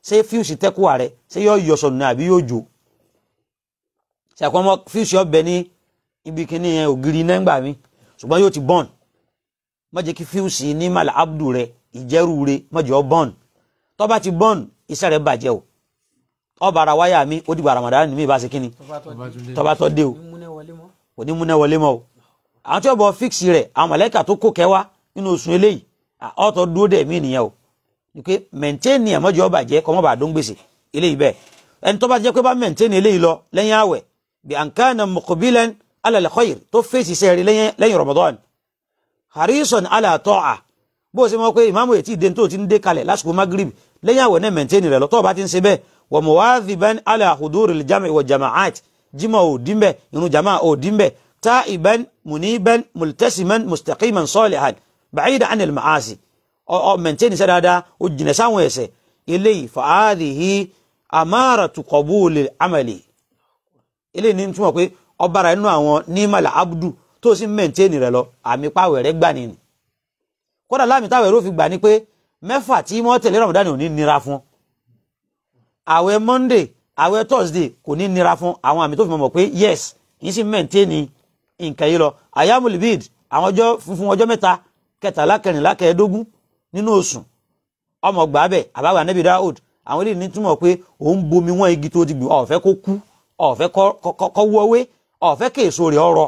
ṣé fíùsì tẹ́kùwà rẹ ṣé yóò yọ sọnù ní àbí yóò jò ṣàkóso ọmọ fíùsì ọbẹ̀ ní ibi kíní yẹn ògiri iná ńgbà mi ṣùgbọ́n yóò ti bọ́ọ̀n má jẹ́ kí fíùsì ní màlà abdu rẹ ìjẹ́rù rẹ má jẹ́ ọ bọ́ọ̀n tó bá ti bọ́ọ̀n iṣẹ́ rẹ bàjẹ́ o ọba ara wáyà mi ó dìgbà ramadan ní mi bá ṣe kíni tọba tó di tó bá tọ́ dé o mímúnẹ wọlé mọ. kò ní múná wọlé mọ́ o àwọn tí wọ́n bọ fíksì rẹ̀ àwọn mọ̀lẹ́kà tó kó kẹwa nínú oṣù eléyìí ọ̀tọ̀ dúró dẹ̀ mí nìyẹn o ni pé mẹ̀ntẹ́ẹ̀nì ẹ̀mọ́jọ́ bàjẹ́ kọ́ mọ́ bàá dún gbèsè eléyìí bẹ́ẹ̀ ẹni tó bá jẹ́ pé bá mẹ̀ntẹ́ẹ̀nì eléyìí lọ lẹ́yìn àwẹ̀ bí àǹkánà muqbilan ala al-khayr tó fèsì sẹ́ẹ̀rì lẹ́yìn Ramadan harison ala ta'a bó o ṣe mọ̀ pé ìmáàmù ètí ìdè tó ti ń dé kalẹ̀ lásìkò magrib lẹ́yìn àwẹ̀ náà mẹ̀ntẹ́ẹ̀nì rẹ̀ lọ tó o bá ti ń ṣe bẹ́ẹ̀ wa muwadhiban ala huduril jam'i wa jama'at jimá ò dín bẹ́ẹ̀ irun jama'a ò dín bẹ́ẹ̀ تائبا منيبا ملتسما مستقيما صالحا بعيدا عن المعاصي او او منتين سدادا وجنسان ويسه الي فهذه اماره قبول العمل الي ni túmọ̀ pé ọbara inú àwọn nímàlà abdu tó sì mẹ́ntẹ́ẹ̀nì rẹ̀ lọ àmì pàwẹ̀ rẹ̀ gbà ní. kódà láàmì táwẹ̀ ró fi gbà ní pé mẹ́fà tí wọ́n tẹ̀lé ramadan ò ní nira fún. àwẹ̀ monday àwẹ̀ thursday kò ní nira fún àwọn àmì tó fi mọ̀ pé yes yìí sì mẹ́ntẹ́ẹ̀nì nǹkan yìí lọ ayamul bid àwọn ọjọ́ funfun ọjọ́ mẹ́ta kẹtàlá kẹrìnlá kẹẹ̀ẹ́dógún nínú oṣù ọmọ gbàbẹ àbáwá anabi daoud àwọn eléyìí ní túmọ̀ pé òun bomi wọn igi tó ti gbìn ọ̀fẹ́ kó kú ọ̀fẹ́ kọ́ wọ́wé ọ̀fẹ́ kéèso rẹ̀ ọ̀rọ̀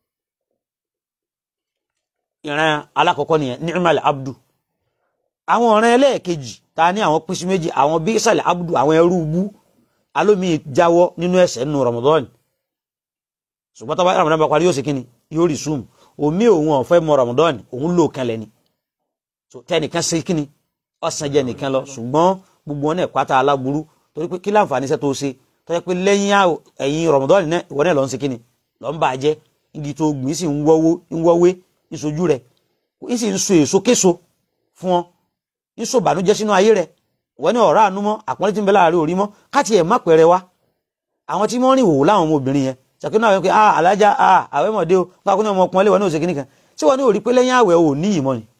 ìran alákọ̀ọ́kọ́ nìyẹn ni'mal abdu àwọn ọ̀ràn ẹlẹ́ẹ̀kejì ta ní àwọn pín sí méjì àwọn bí sàlẹ̀ abdu àwọn ẹrú bú alómi jáwọ́ nínú ẹ̀ṣẹ̀ nínú ramadan ṣùgbọ́n tó bá ramadan bá parí yóò ṣe kíni yóò rí zoom omi òun ọ̀fẹ́ mọ ramadan òun lò kan lẹ́ni tẹnìkan ṣe kíni ọ̀sán jẹ nìkan lọ ṣùgbọ́n gbogbo wọn náà pátá aláburú torí pé kí láǹfààní iṣẹ́ tó ṣe tó yẹ pé lẹ́yìn ẹ̀yìn ramadan náà ìwọ náà lọ ń ṣe kíni lọ ń bà á jẹ́ igi tó gbìn sí ń wọ́wé ń sojú rẹ̀ ń sì ń so èso késo fún ọ ń so bànújẹ́ sínú ayé rẹ̀ wọ́n ní ọ̀rá àánú mọ́ àpọ́nlé tí ń bẹ láàrin orí mọ́ káàtì ẹ̀ má pẹ̀rẹ̀ wá àwọn tí wọ́n rìn wò láwọn ọmọbìnrin yẹn ṣàkínú àwọn pé ah alájà ah àwẹ̀ mọ̀dé o káàkiri ọmọ ọkùnrin wọn ní òsèké nìkan tí wọ́n ní òrí pé lẹ́yìn àwẹ̀ ò ní ìmọ̀ ni.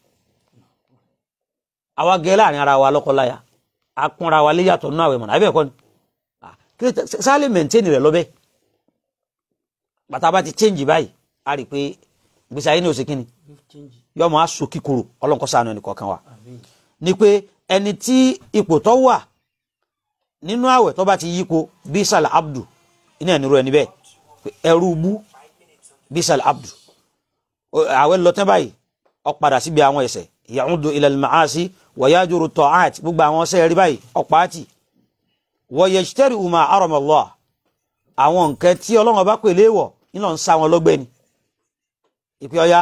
àwa gẹ láàrin ara wa lọ́kọláya a kúnra wa lé yàtọ̀ nínú àwẹ̀ mọ̀nà àbẹ́ ẹ̀kọ́ ni sálẹ̀ mẹ̀ntẹ́nì rẹ̀ lọ́bẹ̀ bàtà bá ti chẹ́ǹjì báyìí a rí i pé gbèsè ayé ní òsèké ni yọmọ aṣọ kíkorò ọlọ́nkọ́sánú ẹnì kọ̀ọ̀kan wa ni pé ẹni tí ipò tó wà nínú àwẹ̀ tó bá ti yípo bísàlẹ̀ abdu iná ẹni ro ẹni bẹ́ẹ̀ ẹrú bú bísàl abdu àwẹ̀ lọ́tẹ́ báyìí ó padà síbi àwọn ẹ̀ṣẹ̀ ya'udu ila al-ma'asi wa yajuru ta'at gbogbo àwọn ọ̀sẹ̀ rí báyìí ọ̀pá àti wa yajtari'u ma harama Allah àwọn nǹkan tí ọlọ́run bá pè léèwọ̀ nílò ń sá wọn lọ́gbẹ́ ni ìpè ọya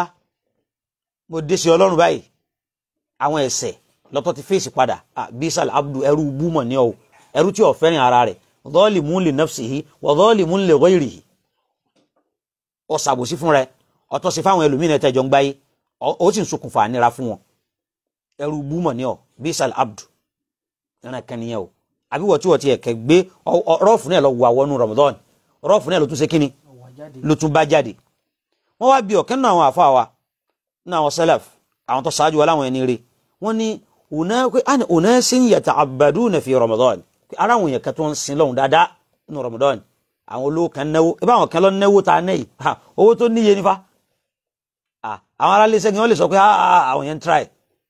mo dé sí ọlọ́run báyìí àwọn ẹ̀ṣẹ̀ lọ́tọ́ ti fèsì padà bísàl abdu ẹrú bú mọ̀ ní ọ ẹrú tí ó fẹ́ràn ara rẹ̀ zalimun li nafsihi wa zalimun li ghayrihi ọ ṣàbòsí fún rẹ ọtọ sí fáwọn ẹlòmíràn tẹjọ ń gbáyé ó sì ń ṣokùnfà nira fún wọn ẹrú búmọ ní ọ bísàl abdu ẹran kan nìyẹn o àbí wọ́n tí wọ́n ti ẹ̀kẹ́ gbé rọ́ọ̀fù náà lọ wọ àwọn Ramadan rọ́ọ̀fù náà ló tún ṣe kíni ló tún bá jáde wọ́n wá bí ọ̀kẹ́ nínú àwọn àfa wa nínú àwọn salaf àwọn tó ṣáájú wa láwọn ẹni rè wọ́n ní unasin yata'abbaduna fi Ramadan ara àwọn èèyàn kan tó ń sin lọ́hùn dáadáa nínú Ramadan àwọn olówó kan náwó ibà àwọn kan lọ náwó ta náà yìí owó tó níye nífa àwọn aráàlú iṣẹ́ yẹn wọ́n lè sọ pé àwọn yẹn ń try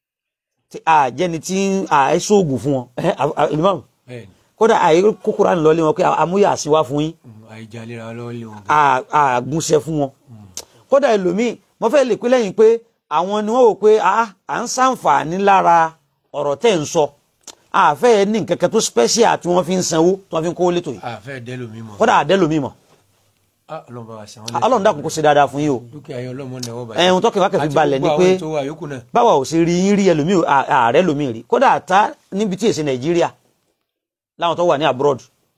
àjẹni tí àì sóògùn fún wọn ìlúmọ̀ kódà àì kókóra nílọ lé wọn pé amúyà àsìnwá fún yín àìjàlera lọ́wọ́ lé wọn. àgúnṣe fún wọn kódà ẹlòmíì mo fẹ́ lè pé lẹ́yìn pé àwọn ni wọ́n wò pé à ń ṣàǹfààní lára ọ̀rọ̀ tẹ́ ń sọ àfẹ́ ní nǹkan kan tó special tí wọ́n fi ń sanwó tí wọ́n fi ń kówó létò yìí àfẹ́ dẹ́lòmí mọ̀. kódà àdẹ́lòmí mọ̀ ọlọ́run bá wa sàn án ọlọ́run dákun kó ṣe dáadáa fún yín o dúkìá yẹn ọlọ́mọ náà wọ́n bá ẹ̀hún tọ́kẹ́ wákẹ́ fi balẹ̀ ni pé àti gbogbo àwọn tó wà yòókù náà. báwa ò ṣe rí yín rí ẹlòmí ààrẹ lòmí rí kódà àtá níbi tí èsì nàìjíríà láwọn tó wà ní abroad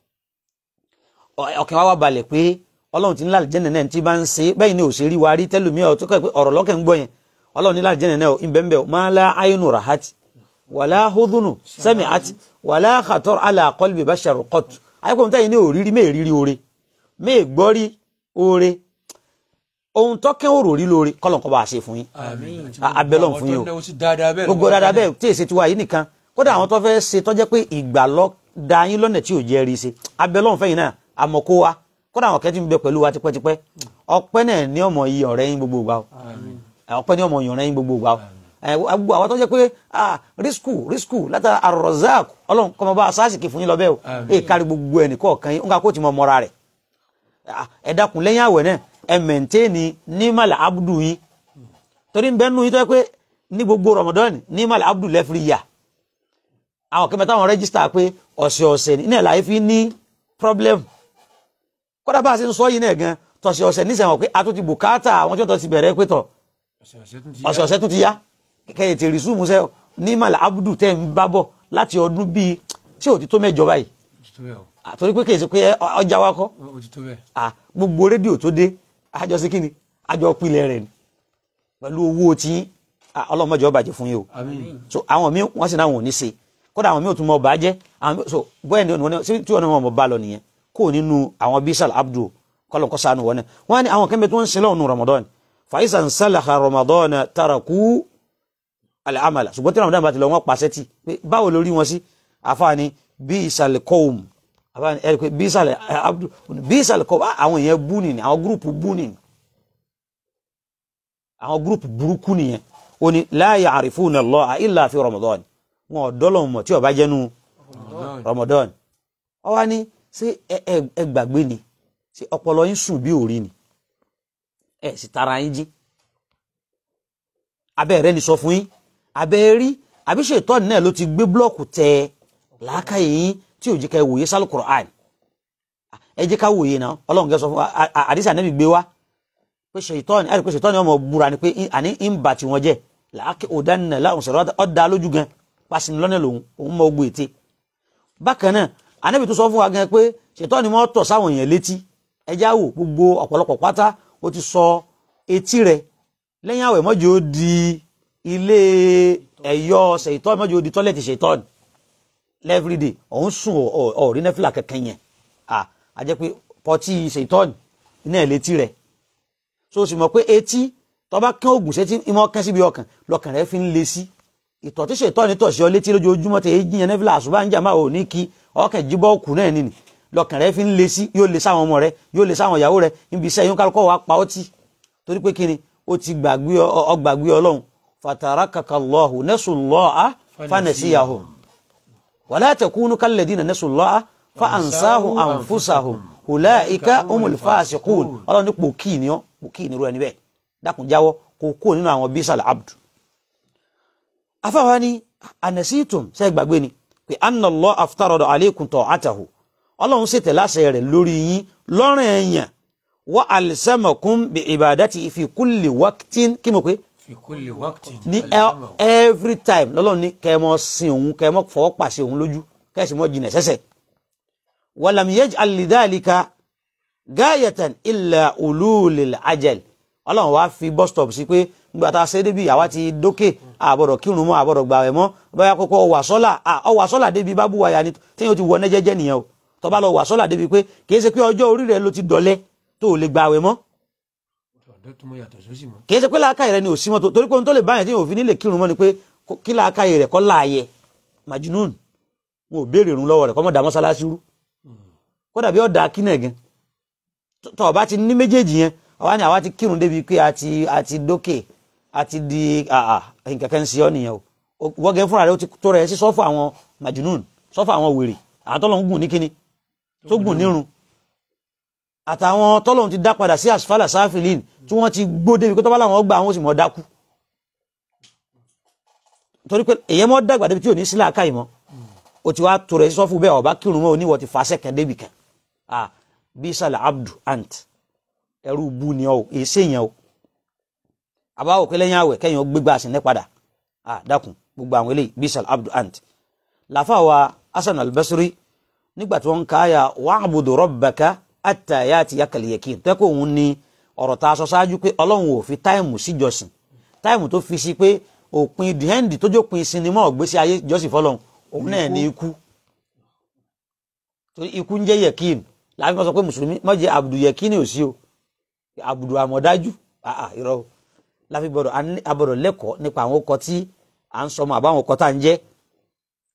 ọkàn wa wá balẹ̀ pé ọlọ́run ti ní láti jẹ́nẹ̀ náà tí bá ń ṣe bẹ́ẹ̀ ni ò ṣe rí wa rí tẹ́lòmí ọ̀rọ̀ lọ́kẹ́ ń gbọ́ yẹn ọlọ́run ní láti jẹ́nẹ̀ náà ìbẹ̀ǹbẹ̀ máa lá ayélu rahati wàlá hudunu sẹ́mi àti wàlá khatar ala qalbi bashar qat ayékòó táyì ní òrírí mẹ́ẹ̀rírí oore mẹ́ẹ̀gbọ́rí oore ohun tọ́kẹ́ òrò rí lóore kọ́lọ̀ kọ́ bá a ṣe fún yín abẹ́lọ́n fún yín o gbogbo dáadáa bẹ́ẹ̀ tí èsì tiwa yìí nìkan kódà àwọn tó fẹ́ ṣe tó jẹ́ pé ìgbà lọ da yín lọ́nà tí ò jẹ́ rí ṣe abẹ́ lọ́hùn fẹ́yìn náà àmọ́ kó wa kódà àwọn kẹ́tì ń bẹ pẹ̀lú wa tipẹ́tipẹ́ ọpẹ́ náà ní ọmọ yìí ọ̀rẹ́ yín gbogbo ìgbà o ọpẹ́ ní ọmọ yìí ọ̀rẹ́ yín gbogbo ìgbà o ẹ, gbogbo àwọn tó jẹ́ pé ah risku risku látara arozak ọlọ́run kọ́mọ bá asáàsìkì fún yín lọ bẹ́ẹ̀ o èè kárí gbogbo ẹnì kọ̀ọ̀kan yín nǹkan kó ti mọ mọ́ra rẹ̀ Ah, ẹ dákun lẹ́yìn àwẹ̀ náà ẹ mẹ̀ntẹ́ẹ̀nì nímàlà abudu yín torí ń bẹ́ nù yín tó yẹ pé ní gbogbo Ramadan nímàlà abudu lẹ́fìrí yà àwọn kẹmẹ táwọn rẹ́gísítà pé ọ̀sẹ̀ ọ̀sẹ̀ ní ẹ̀ láyé fi ní problem kódà bá a ṣe ń sọ yìí náà gan tọ̀sẹ̀ ọ̀sẹ̀ ní sẹ́wọ̀n pé a tún ti bùkátà àwọn tí wọ́n tọ́ ti bẹ̀rẹ̀ pé tọ̀ ọ̀sẹ̀ ọ̀sẹ̀ tún ti ọ̀sẹ̀ ọ̀sẹ̀ tún ti yá kẹ́yìn ti rìsúùmù sẹ́ nímàlà abudu tẹ́ ń bá bọ̀ láti ọdún bíi tí ò ti tó mẹ́jọ báyìí ó ti tó bẹ́ẹ̀ o Ah, torí pé kì í ṣe pé ọjà wa kọ́ ó ti tó bẹ́ẹ̀ ah gbogbo rédíò tó dé àjọ sí kíni àjọ pilẹ̀ rẹ̀ ni pẹ̀lú owó tí ah, ọlọ́mọdé ọba jẹ fún yín o àmín so àwọn míì wọ́n sì náà wọn ò ní ṣe kódà àwọn míì ò tún mọ ọba jẹ́ àwọn míì so bóyá ni wọn sí tí wọn náà wọn bá lọ nìyẹn kó nínú àwọn bisal abdul kọlọ̀ kọ́ sànù wọn náà wọn ní àwọn kẹ́mbẹ́ tó ń ṣe lọ́wọ́ nù ramadan faisa ń sálàkà ramadan taraku al-amala ṣùgbọ́n tí ramadan bá ti lọ wọn pàṣẹ tì pé báwo lórí wọn sí àfààní bisal qawm àbáni ẹ pé bísàlẹ̀ abdu bísàlẹ̀ kọ́ àwọn èèyàn bú nìyẹn àwọn gúrùpù bú nìyẹn àwọn gúrùpù burúkú nìyẹn ó ní la ya'rifuna Allah illa fi Ramadan wọn ò dọ́lọ̀ mọ̀ tí ó bá jẹ́nu Ramadan ọ wá ní ṣé ẹ ẹ- ẹ gbàgbé ni ṣé ọpọlọ yín sùn bí òrí ni ẹ sì tara yín jí abẹ́ rẹ ni sọ fún yín abẹ́ rí àbí ṣètọ́ni náà ló ti gbé blọ́ọ̀kù tẹ làákàyè yín tí ò jẹ́ ká ẹ wòye sálù Qur'an ẹ jẹ́ ká wòye náà ọlọ́run kẹ́ sọ fún wa à- à- àdìsí ànábì gbé wá pé ṣètọ́ni ẹ̀rí pé ṣètọ́ni ọmọ búra ni pé í- àní ń bà tí wọ́n jẹ́ làákè òdánilẹ̀ láwọn sọ̀rọ̀ ọ̀dà lójú gan pàṣẹ lọ́nà lòun òun mọ ogbó ète bákan náà ànábì tó sọ fún wa gan pé ṣètọ́ni mọ́ tọ̀ sáwọn èèyàn létí ẹjá wò gbogbo ọ̀pọ̀lọpọ̀ pátá ó ti sọ etí rẹ̀ lẹ́yìn àwẹ̀ mọ́jọ́ ó di ilé ẹ̀yọ́ ṣètọ́ni mọ́jọ́ ó di tọ́lẹ̀tì ṣètọ́ni lẹ́fìrìdè òun sùn ọ̀rí nẹ́fìlà kẹ̀kẹ́ yẹn à á jẹ́ pé pọtí ṣètọ́ni iná ẹ̀ létí rẹ̀ so o sì mọ̀ pé etí tó bá kán oògùn sétí ìmọ̀ kán síbi ọkàn lọkàn rẹ̀ fi ń le sí ìtọ̀ tí ṣètọ́ni tọ̀ sí ọ létí lójoojúmọ́ tẹ̀ èyí yẹn nẹ́fìlà àṣùbá ń jà máa ò ní kí ọkàn jíbọ́ òkú náà nìní lọkàn rẹ̀ fi ń le sí yóò le sáwọn ọmọ rẹ̀ yóò le sáwọn ìyàwó rẹ̀ níbi iṣẹ́ yóò kálukọ́ wa pa ọtí torí pé kíni ó ti gbàgbé ọ- ọ gbàgbé ọlọ́run fatarakallahu nasullaha fanasiyahum ولا تكونوا كالذين نسوا الله فأنساهم أنفسهم أولئك هم الفاسقون ọlọ́run ní pòkì ni ọ́ pòkì ni irú ẹni bẹ́ẹ̀ dákun jáwọ́ kó kó nínú àwọn bísàl abdu afáwa ni anasitum ṣe gbàgbé ni pé anna Allah aftarada alaykum ta'atahu ọlọ́run ṣètẹ̀ láṣẹ rẹ̀ lórí yín lọ́rùn ẹ̀yàn wa alsamakum bi ibadati fi kulli waqtin kí mo pé fi kulli waqtin ní ẹ- every time lọ́lọ́run ní kẹ́ ẹ mọ́ sin òun kẹ́ ẹ mọ́ fọwọ́ pàṣẹ òun lójú kẹ́ ẹ sì mọ́ jìnà sẹ́sẹ̀ walam yaj'al lidhalika gayatan illa ululil ajal ọlọ́run wá fi bus stop sí pé nígbà tá a ṣe débi àwa ti dókè àbọ̀dọ̀ kírun mọ́ àbọ̀dọ̀ gbàwẹ̀ mọ́ báyà kókó ọwà sọ́là ọwà sọ́là débi bá búwa ya ni téèyàn ti wọ ọ́nẹ́ jẹ́jẹ́ nìyẹn o tó bá lọ wà sọ́là débi pé kì í ṣe pé ọjọ́ orí rẹ̀ ló ti dọ̀lẹ́ tó o lè gbàwẹ̀ mọ́ ọ̀dọ́ tó mọ yàtọ̀ sósì mọ́ kì í ṣe pé làákàyè rẹ ni ò sí mọ́tò torí pé ohun tó lè báyìí tí yóò fi nílè kírun mọ́ ni pé kó- kí làákàyè rẹ̀ kọ́ láàyè majinun wọn ò béèrè irun lọ́wọ́ rẹ̀ kọ́ mọ́ dá mọ́sálásí rú kódà bí ọ̀dà kínà gan tọ́ ọba ti ní méjèèjì yẹn àwa ni àwa ti kírun débi pé a ti a ti dókè a ti di àà nǹkan kan sí ọ nìyẹn o wọ́n gẹ́ fúnra rẹ̀ ó ti tó rẹ̀ sí sọ́fù àwọn majinun sọ́fù àwọn wèrè àwọn tọ́lọ̀ ń gùn ní kíni tó gùn nírun àtàwọn tọ́lọ̀ ti dá padà sí asfala sáfìlín tí wọ́n ti gbó débi pé tọ́ba làwọn gbà àwọn ó sì mọ̀ dákú torí pé èyẹ mọ́ dàgbà débi tí ò ní sílẹ̀ àká ìmọ̀ o ti wá tó rẹ̀ sí sọ́fù bẹ́ẹ̀ ọba kírun mọ́ oníwọ̀ ti fàṣẹ kan débi kan ah bisal abdu ant ẹrú bu ni ọ èsè yẹn o àbáwò pé lẹ́yìn àwẹ̀ kẹ́yìn ó gbégbá àsìnẹ́ padà ah dákun gbogbo àwọn eléyìí bisal abdu ant làfà wa hasan albasri nígbà tí wọ́n ń káyà wa'budu rabbaka hatta ya'tiyakal yakin tẹ́kọ̀ òun ni ọ̀rọ̀ tá a sọ ṣáájú pé ọlọ́run ò fi táìmù síjọsìn táìmù tó fi sí pé òpin dìhẹ́ndì tó jópin sinimá ọ̀gbésí ayé jọ́sìn fọlọ́run òun náà ní ikú torí ikú ń jẹ́ yẹ̀kín láàbí wọ́n sọ pé mùsùlùmí má jẹ́ àbùdù yẹ̀kín ò sí o àbùdù àmọ̀dájú àà irọ́ o láfi gbọ́dọ̀ a ní- a gbọ́dọ̀ lẹ́kọ̀ọ́ nípa àwọn ọkọ̀ tí à ń sọmọ àbáwọn ọkọ̀ tá à ń jẹ́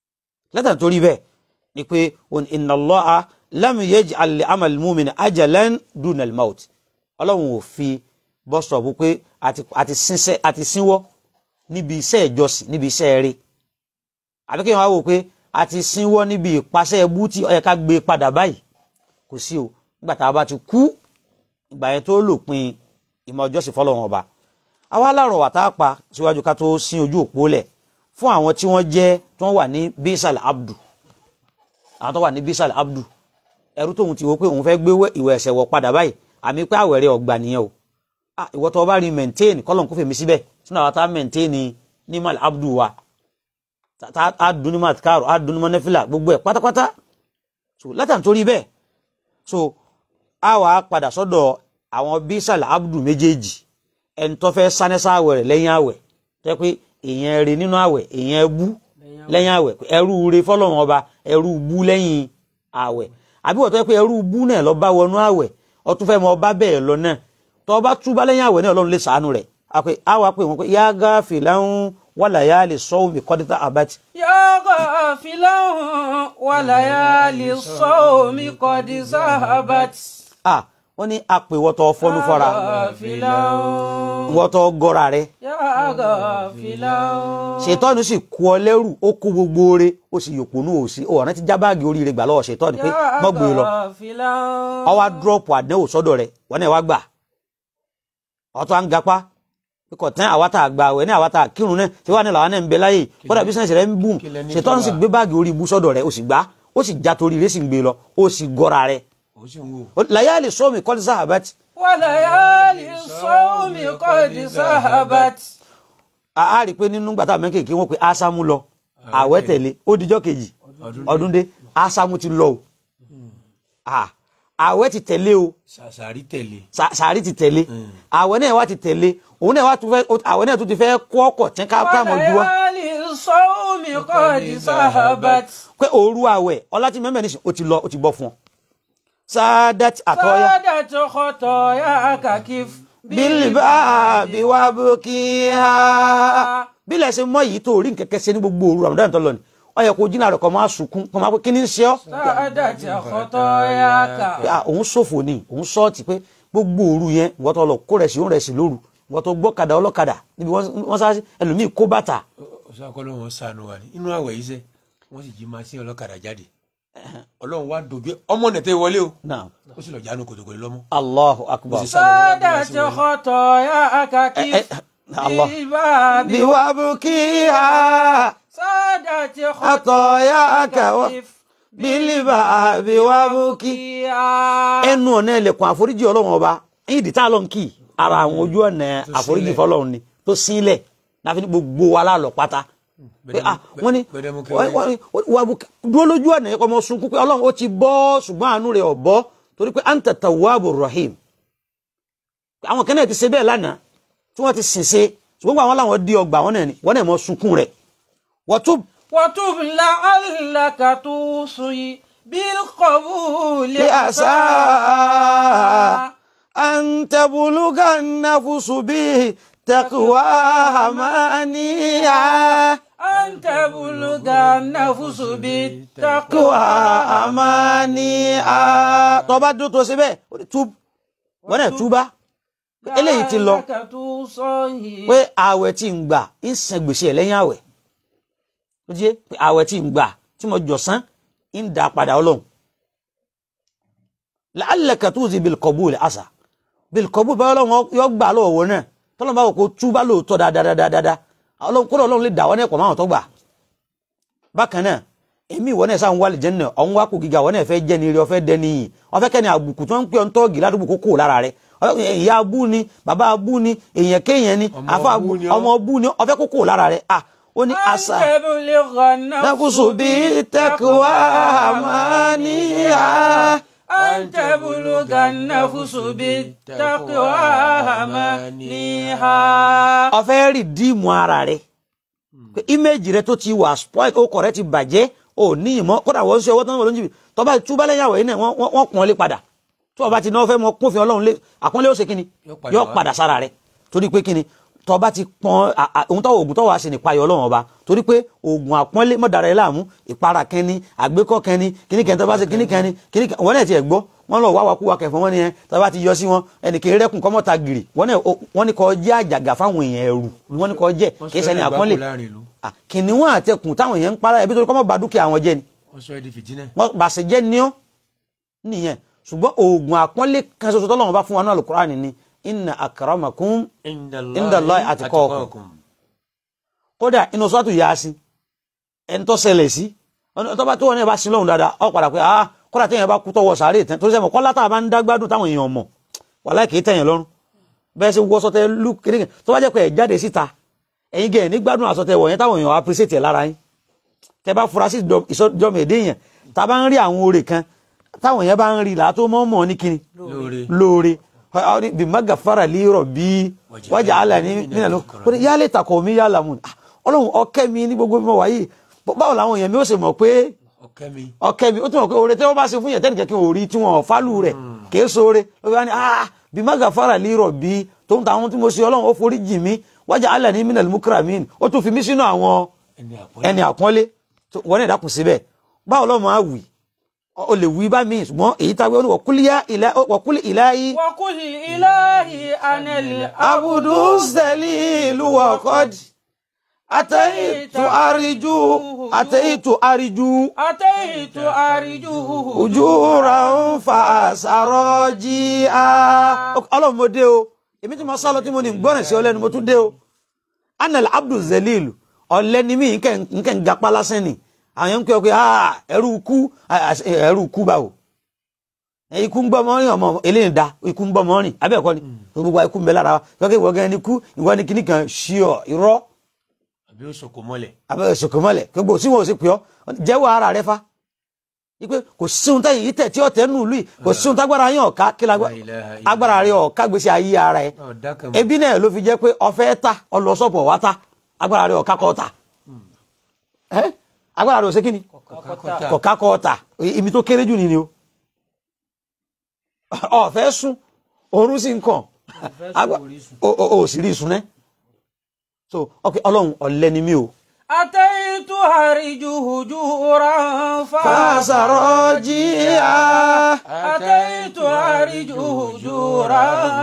lẹ́tà torí bẹ́ẹ̀ ni pé òun inna Allaha lam yaj'al li amal mu'min ajalan duna al-maut ọlọ́run ò fi bọ́sọ̀bù pé àti àti sínsẹ́ àti sínwọ́ níbi iṣẹ́ ìjọsìn níbi iṣẹ́ eré àbí kí wọ́n wá wò pé àti sínwọ́ níbi ìpàṣẹ ẹbú tí ó yẹ ká gbé padà báyìí kò sí o nígbà tá a bá ti kú ìgbà yẹn tó lòpin ìmọ̀ ìjọsìn fọlọ́run ọba àwa láàrọ̀ wà tá a pa síwájú ká tó sin ojú òpó lẹ̀ fún àwọn tí wọ́n jẹ́ tí wọ́n wà ní bisal abdu àwọn tó wà ní bisal abdu ẹrú tóun ti wo pé òun fẹ́ gbé ìwẹ̀ ẹ̀ṣẹ̀ wọ̀ padà báyìí àmì pé àwẹ̀rẹ̀ ọ̀gbà nìyẹn o ah ìwọ tó o bá rí maintain kọ́lọ̀ kó fèmí síbẹ̀ sínú àwọn tá a maintain ní ní mal abdu wa tá a dun ní matkaro a dun ní manefila gbogbo ẹ̀ pátápátá so látàn torí bẹ́ẹ̀ so a wà á padà sọ́dọ̀ àwọn bisal abdu méjèèjì ẹni tó fẹ́ sánẹ́sà àwẹ̀ rẹ̀ lẹ́yìn àwẹ̀ tẹ́ pé èèyàn rẹ̀ nínú àwẹ̀ èèyàn bú lẹ́yìn àwẹ̀ ẹrú rẹ̀ fọlọ́run ọba ẹrú bú lẹ́yìn àwẹ̀ àbí wọ́n tó yẹ pé ẹrú bú náà lọ bá wọnú àwẹ̀ ọtún fẹ́ mọ ọba bẹ́ẹ̀ lọ náà tó ọba túbá lẹ́yìn àwẹ̀ náà ọlọ́run lè sàánú rẹ̀ àpè àwa pé wọ́n pé yá gáfì láwọn wàlà yá lè sọ omi kọ́dítà àbátì. يا غافلا وليالي الصوم قد ذهبت à wọ́n ní àpè wọ́tọ̀ fọ́nú fọ́ra غافلا wọ́tọ̀ gọ́ra rẹ̀ يا غافلا ṣètọ́nù sì kú ọ lẹ́rù ó kó gbogbo oore ó sì yòpònú òsì ọ̀rẹ́ ti já báàgì oríire gbà lọ́wọ́ ṣètọ́nù pé mọ́ gbé e lọ غافلا ọwọ́ dúrọ́pù àdánwò sọ́dọ̀ rẹ̀ wọ́n náà wá gbà ọ̀tọ̀ à ń gapá kíkọ̀ tán àwa tá a gba àwẹ̀ ní àwa tá a kírun náà tí wàá ní làwọn náà ń bẹ láyè kódà bísíǹsì rẹ̀ ń bùn kí lẹ ní ṣètọ́nù sì fọlá? gbé báàgì orí ibú sọ́dọ̀ rẹ̀ ó sì gbá ó sì já torí rẹ̀ sì ń gbé lọ ó sì gọ́ra rẹ̀ ó sì ń wò láyálì sọ́ọ̀mì kọ́lí sáhàbẹ́tì وليالي الصوم قد ذهبت a rí i pé nínú gbàtà mẹ́kèké wọ́n pe ásámú lọ àwẹ̀ tẹ̀lé ó dijọ́ kejì ọdún dé ásámú ti lọ o Ah, àwẹ̀ ti tẹ̀lé o sàṣàrí tẹ̀lé Sa- sàárì ti tẹ̀lé àwẹ̀ náà wá ti tẹ̀lé òun náà wá tún fẹ́ àwẹ̀ náà tún ti fẹ́ kó ọkọ̀ tí ká ká mọ̀ ju wa وليالي الصوم قد ذهبت pé òru àwẹ̀ ọlá tí mẹ́mẹ́ nísìn ó ti lọ ó ti bọ́ fún ọ. sáádàtì àtọ́yá سادت خطاياك كيف bílí bá bí wá bó kí á. bílẹ̀ ṣe mọ́ yìí tó rí nkẹ́kẹ́ ṣe ní gbogbo òru Ramadan tó lọ ni ó yẹ kó jìnnà rẹ̀ kọ́ máa sunkún kọ́ máa pé kí ni ń ṣe ọ́. سادت خطاياك pé ah, òun ṣòfò ni òun sọ́ọ̀tì pé gbogbo òru yẹn wọ́n tó lọ kó rẹ̀ sí òun rẹ̀ sí lóru wọ́n tó gbọ́kadà ọlọ́kadà níbi wọ́n wọ́n sáré ẹlòmíì kó bàtà ọ̀sàkọ́lọ́ wọn sànù wa ni inú àwẹ̀ yìí sẹ́ wọ́n sì jí máa sí ọlọ́kadà jáde ọlọ́run wá dojú ẹ- ọmọ nẹ̀tẹ́ wọlé o náà ó sì lọ jánu kòtòkòtò lọ́mọ. Allahu akbar. Ó sì sálọ wọ́n wá bí wọ́n سادت sí wọlé. خطاياك كيف Allah. بالباب bí wàá bú kí á سادت àtọ̀yà kẹwọ́ كيف bílí bá bí wàá bú kí. ẹnu ọ̀nà ẹlẹ́kùn àforíjì ọlọ́run ọba ìdí tá a lọ ń kì í ara àwọn ojú ọ̀nà àforíjì fọlọ́run ni tó sílẹ̀ láfi ní gbogbo wa lálọ́ pátá pé ah wọ́n ní gbẹdẹmukẹ wọ́n- wọ́n- wọ́n- wà bú dúró lójú ọ̀nà yẹn kọ́ mọ́ sunkún pé ọlọ́run ó ti bọ́ ṣùgbọ́n àánú rẹ̀ ò bọ́ torí pé anta tawwabur rahim àwọn kan náà ti ṣe bẹ́ẹ̀ lánàá tí wọ́n ti sìn ṣe ṣùgbọ́n àwọn làwọn di ọgbà wọn náà ni wọ́n náà mọ́ sunkún rẹ̀ wọ́n tún وتب لعلك توصي بالقبول لأسى أن تبلغ النفس به تقواها مانيا أن تبلغ النفس بالتقوى تقواها مانيا tó bá dúró tó ṣe bẹ́ẹ̀ ó ní túb wọ́n náà túbá eléyìí ti lọ لعلك توصي pé ààwẹ̀ tí ń gbà ń san gbèsè ẹ̀ lẹ́yìn ààwẹ̀ ó jẹ́ pé ààwẹ̀ tí ń gbà tí mo jọ̀sán ń dà padà ọlọ́run la'allaka tuzi bil qabul àṣà bil qabul bá ọlọ́run yọ gbà lọ́wọ́ náà tọ́lọ́run bá wò kó túbá lóòótọ́ dáadáa ọlọ́run kó ọlọ́run lè dà wọ́n ẹ̀kọ́ máwọn tó gbà bákan náà èmi ìwọ náà sáà ń wá lè jẹ́ náà ọ̀hún wá kò gíga wọ́n náà fẹ́ jẹ́ ni ire ọ̀fẹ́ dẹ́ ni yìí ọ̀fẹ́ kẹ́ni àbùkù tí wọ́n ń pè ọ́ ń tọ́ọ̀gì ládùúgbò kókó lára rẹ̀ ìyá abú ni bàbá abú ni èèyàn kéèyàn ni Ọmọ àfa abú ni ọ́. ọmọ abú ni ọ̀fẹ́ kókó lára rẹ̀ à ó ní أن àṣà تبلغ النفس nakusu bí tẹkuwa àmàníyà أن تبلغ النفس بالتقوى منيها ọ̀fẹ́ rí díìmù ara rẹ̀ pé íméèjì rẹ̀ tó ti wà spoil ọkọ̀ rẹ̀ ti bàjẹ́ ò ní ìmọ̀ kódà wọ́n ń ṣe ọwọ́ tán wọ́n ló ń jìbì tọ́ba túbá lẹ́yìn àwẹ̀ yìí náà wọ́n- wọ́n wọ́n pọ́n lé padà tí wọ́n bá ti náà fẹ́ mọ kófin ọlọ́run lé àpọ́nlé ó ṣe kíni Yóò padà yóò wá. padà sára rẹ̀ torí pé kíni tó bá ti pọn à- à- ohun tó oògùn tó wàá ṣe nípa ayọ̀ ọlọ́run ọba torí pé oògùn àpọ́nlé mọ́dàrá ẹ̀ láàmú ìpara kẹni àgbékọ́ kẹni kíní kẹni tó bá ṣe kíní kẹni kíní kẹni wọ́n náà ti ẹ̀ gbọ́ wọ́n lọ wá wa kú wa kẹfọ́ wọn ni ẹ tó bá ti yọ sí wọn ẹnì kì í rẹ́kùn kọ́mọ́ta gìrì wọ́n náà o- wọ́n ní kọ́ jẹ́ àjàgà fáwọn èèyàn ẹ̀rù wọ́n ní kọ́ jẹ́ wọ́n kì í sọ ṣẹni ẹ́ àpọ́nlé dìgbàkú láàrin ìlú Ah, kìnìún àtẹkùn táwọn èèyàn ń para ẹbí torí kọ́mọ́ ba dúkìá wọn jẹ́ ni wọ́n sọ ẹ́ di fìtínà wọ́n bàṣẹ jẹ́ ní ọ́ nìyẹn ṣùgbọ́n oògùn àpọ́nlé kan ṣoṣo tọ́lọ́run bá fún wa náà Al-Qur'ani ni inna akramakum Indallahi atqakum. kódà inú sọ́tù Yasin ẹni tó ṣẹlẹ̀ sí ọ̀nà tó bá tó wọn náà bá sin lọ́hùn dáadáa ọ padà pé ah kódà téèyàn bá kú tọwọ́ sàárè tán torí sẹ́mo kọ́lá tá a bá ń dá gbádùn táwọn èèyàn mọ̀ wàláhì kì í tẹ̀yàn lọ́rùn bẹ́ẹ̀ ṣe wọ́ sọtẹ lú kékeré tó bá jẹ́ pé ẹ̀ jáde síta ẹ̀yin gẹ̀ ní gbádùn àsọtẹ wọ̀ yẹn táwọn èèyàn appreciate ẹ̀ lára yín tẹ bá fura sí ìsọjọmọ èdè yẹn tá a bá ń rí àwọn oore kan táwọn èèyàn bá ń rí làá tó mọ́ mọ́ ní kíni lóore lóore bí magafara lérò bí wájà àlà ní nínú ló kó ní yálé takọ̀ mi yálà mu Ah, ọlọ́run ọkẹ́ mi ní gbogbo mímọ́ wáyé báwo làwọn èèyàn mi ó ṣe mọ̀ pé ọ̀kẹ́ mi ọkẹ́ mi ó tún mọ̀ pé oore tí wọ́n bá ṣe fún yẹn tẹ́nìkẹ́ kí wọ́n rí tí wọ́n fálù rẹ̀ kì í sóore ló bá ní ah bí magafara lérò bí tó ń ta àwọn tí mo ṣe ọlọ́run ó forí jì mí wájà àlà ní minal mukramin ó tún fi mí sínú àwọn ẹni àpọ́nlé ẹni àpọ́nlé tó- wọ́n ní ìdákùn síbẹ̀ báwo lọ́mọ á wì o lè wí bá mi ṣùgbọ́n èyí tá a wí ó ní wọ̀kúlì ìláyí. وقل إلهي أنا العبد abudu sẹ́lílù wọ̀kọ́d àtẹ̀yìntù àríjú àtẹ̀yìntù àríjú أتيت أرجوه ojú ra ń fa àṣàrọ̀ jí a. ọlọ́run mo dé o èmi tí mo sá lọ tí mo ní gbọ́ràn sí ọlẹ́nu mo tún dé o. anel abdul zelilu ọ̀lẹ́ni mi nkẹ́ ń gapá lásán ni àwọn yẹn ń pè ọ́ pé ah ẹrú kú ẹrú kú báwo ikú ń gbọ́ mọ́ rìn ọmọ eléyìí da ikú ń gbọ́ mọ́ rìn abẹ́ẹ̀kọ́ ni gbogbo ikú ń bẹ lára wa kọ́kẹ́ ìwọ gan ni kú ìwọ ni kíní kan ṣíọ irọ́ àbí ó sọkò mọ́lẹ̀ abẹ́ẹ̀ ṣòkòmọ́lẹ̀ gbogbo tí wọn ò sì pè ọ́ jẹ́wọ́ ara rẹ fa ipe kò síhun táyì yìí tẹ̀ tí ọ̀tẹ̀ nù lùi kò síhun tágbára yín ọ̀ka kí lágbá La ilaha illallah. agbára rẹ ọ̀ka gbèsè ayé ara ẹ ọ̀dà kan mọ́ ebi náà ló fi jẹ́ pé ọ̀fẹ́ ta ọlọ́sọ̀pọ̀ wá ta agbára rẹ ọ̀ka kọ́ ta ẹ́ agbára rẹ ò ṣe kí ni kọ́kọ́tà kọ̀ka kọ́ ta ibi tó kéré jù ni ni o ọ̀fẹ́ sùn oorun sì ń kàn Agba- o o- o sì rí ìsun náà so ok ọlọ́run ọ̀lẹ́ ni mí o. أتيت أرجوه جورا fàṣàrọ̀ jí a. أتيت أرجوه جورا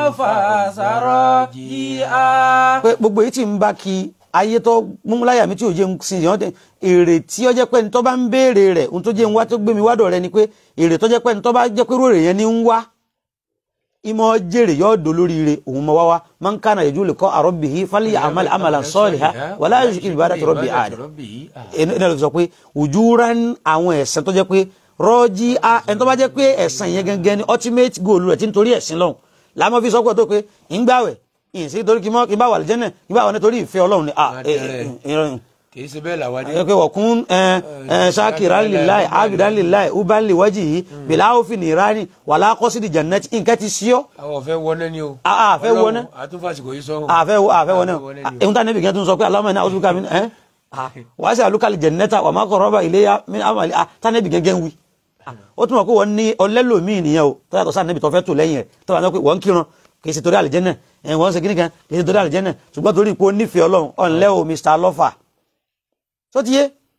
فسرجيا pé gbogbo èyí tí ń bá kí ayé tó múmúláyà mi tí ò jẹ́ ń sin ìyàn tẹ èrè tí ó jẹ́ pé ní tó bá ń béèrè rẹ̀ ohun tó jẹ́ ń wá tó gbé mi wádọ̀ rẹ ni pé èrè tó jẹ́ pé ní tó bá jẹ́ pé rórè yẹn ní ń wá ìmọ̀ jèrè yóò dò lórí ire òun mọ̀ wá wá man kana yẹjú lè kọ́ àrọ́bì yìí fálíyà àmàlà àmàlà sọ́ọ̀lì ha wàlá yóò ṣe ìbára tó rọ́bì àdá ẹni ẹni ló fi sọ pé ojúran àwọn ẹ̀sìn tó jẹ́ pé rọ́jí a ẹni tó bá jẹ́ pé ẹ̀sìn yẹn gangan ni ultimate goal rẹ̀ tí nítorí ẹ̀sìn lọ́hùn làmọ́ fi sọ pé tó pé ń gbàwẹ̀ ìyìn sí torí kí mọ́ kí n bá wà lẹ́jẹ̀ náà kí n bá wà nítorí ìfẹ́ ọlọ́run ni ah Má ẹ tẹ̀rẹ̀. ẹ ìrọ̀rùn kìí ṣe bẹ́ẹ̀ làwọn ẹ pé wọ̀kún ẹ ẹ ṣáàkìrá lillahi abidan lillahi uban li wajhi bìlà òfin ìrání wàlá qasidi jannati nǹkan ti sí ọ́ àwọn ọ̀fẹ́ wọná ni o Ah, ah, fẹ́ wọná. Ọlọ́run, àtúnfàsìkò yìí sọ́hún àfẹ́ wọ àfẹ́ wọ náà wọná ni o. ehun tá níbi kan tó ń sọ pé aláwọ̀ náà ọdún kàmí ẹ́ wàá sí àlùkàlì jannata wà má qaraba ilayya min amali ah tá níbi gẹ́gẹ́ ń wí Ah, ó túnmọ̀ pé wọ́n ní ọlẹ́lòmíì nìyẹn o tó yàtọ̀ sáà níbi tó fẹ́ tò lẹ́yìn rẹ̀ tó wà ní pé wọ́n ń kírun kì í ṣe torí àlìjẹ́nà ẹ̀ wọ́n ń ṣe kíní kan kì í ṣe torí àlìjẹ́nà ṣùgbọ́n torí pé ó nífẹ̀ẹ́ ọlọ́run ọ̀nlẹ́ o Mr. Lofa tó ti yé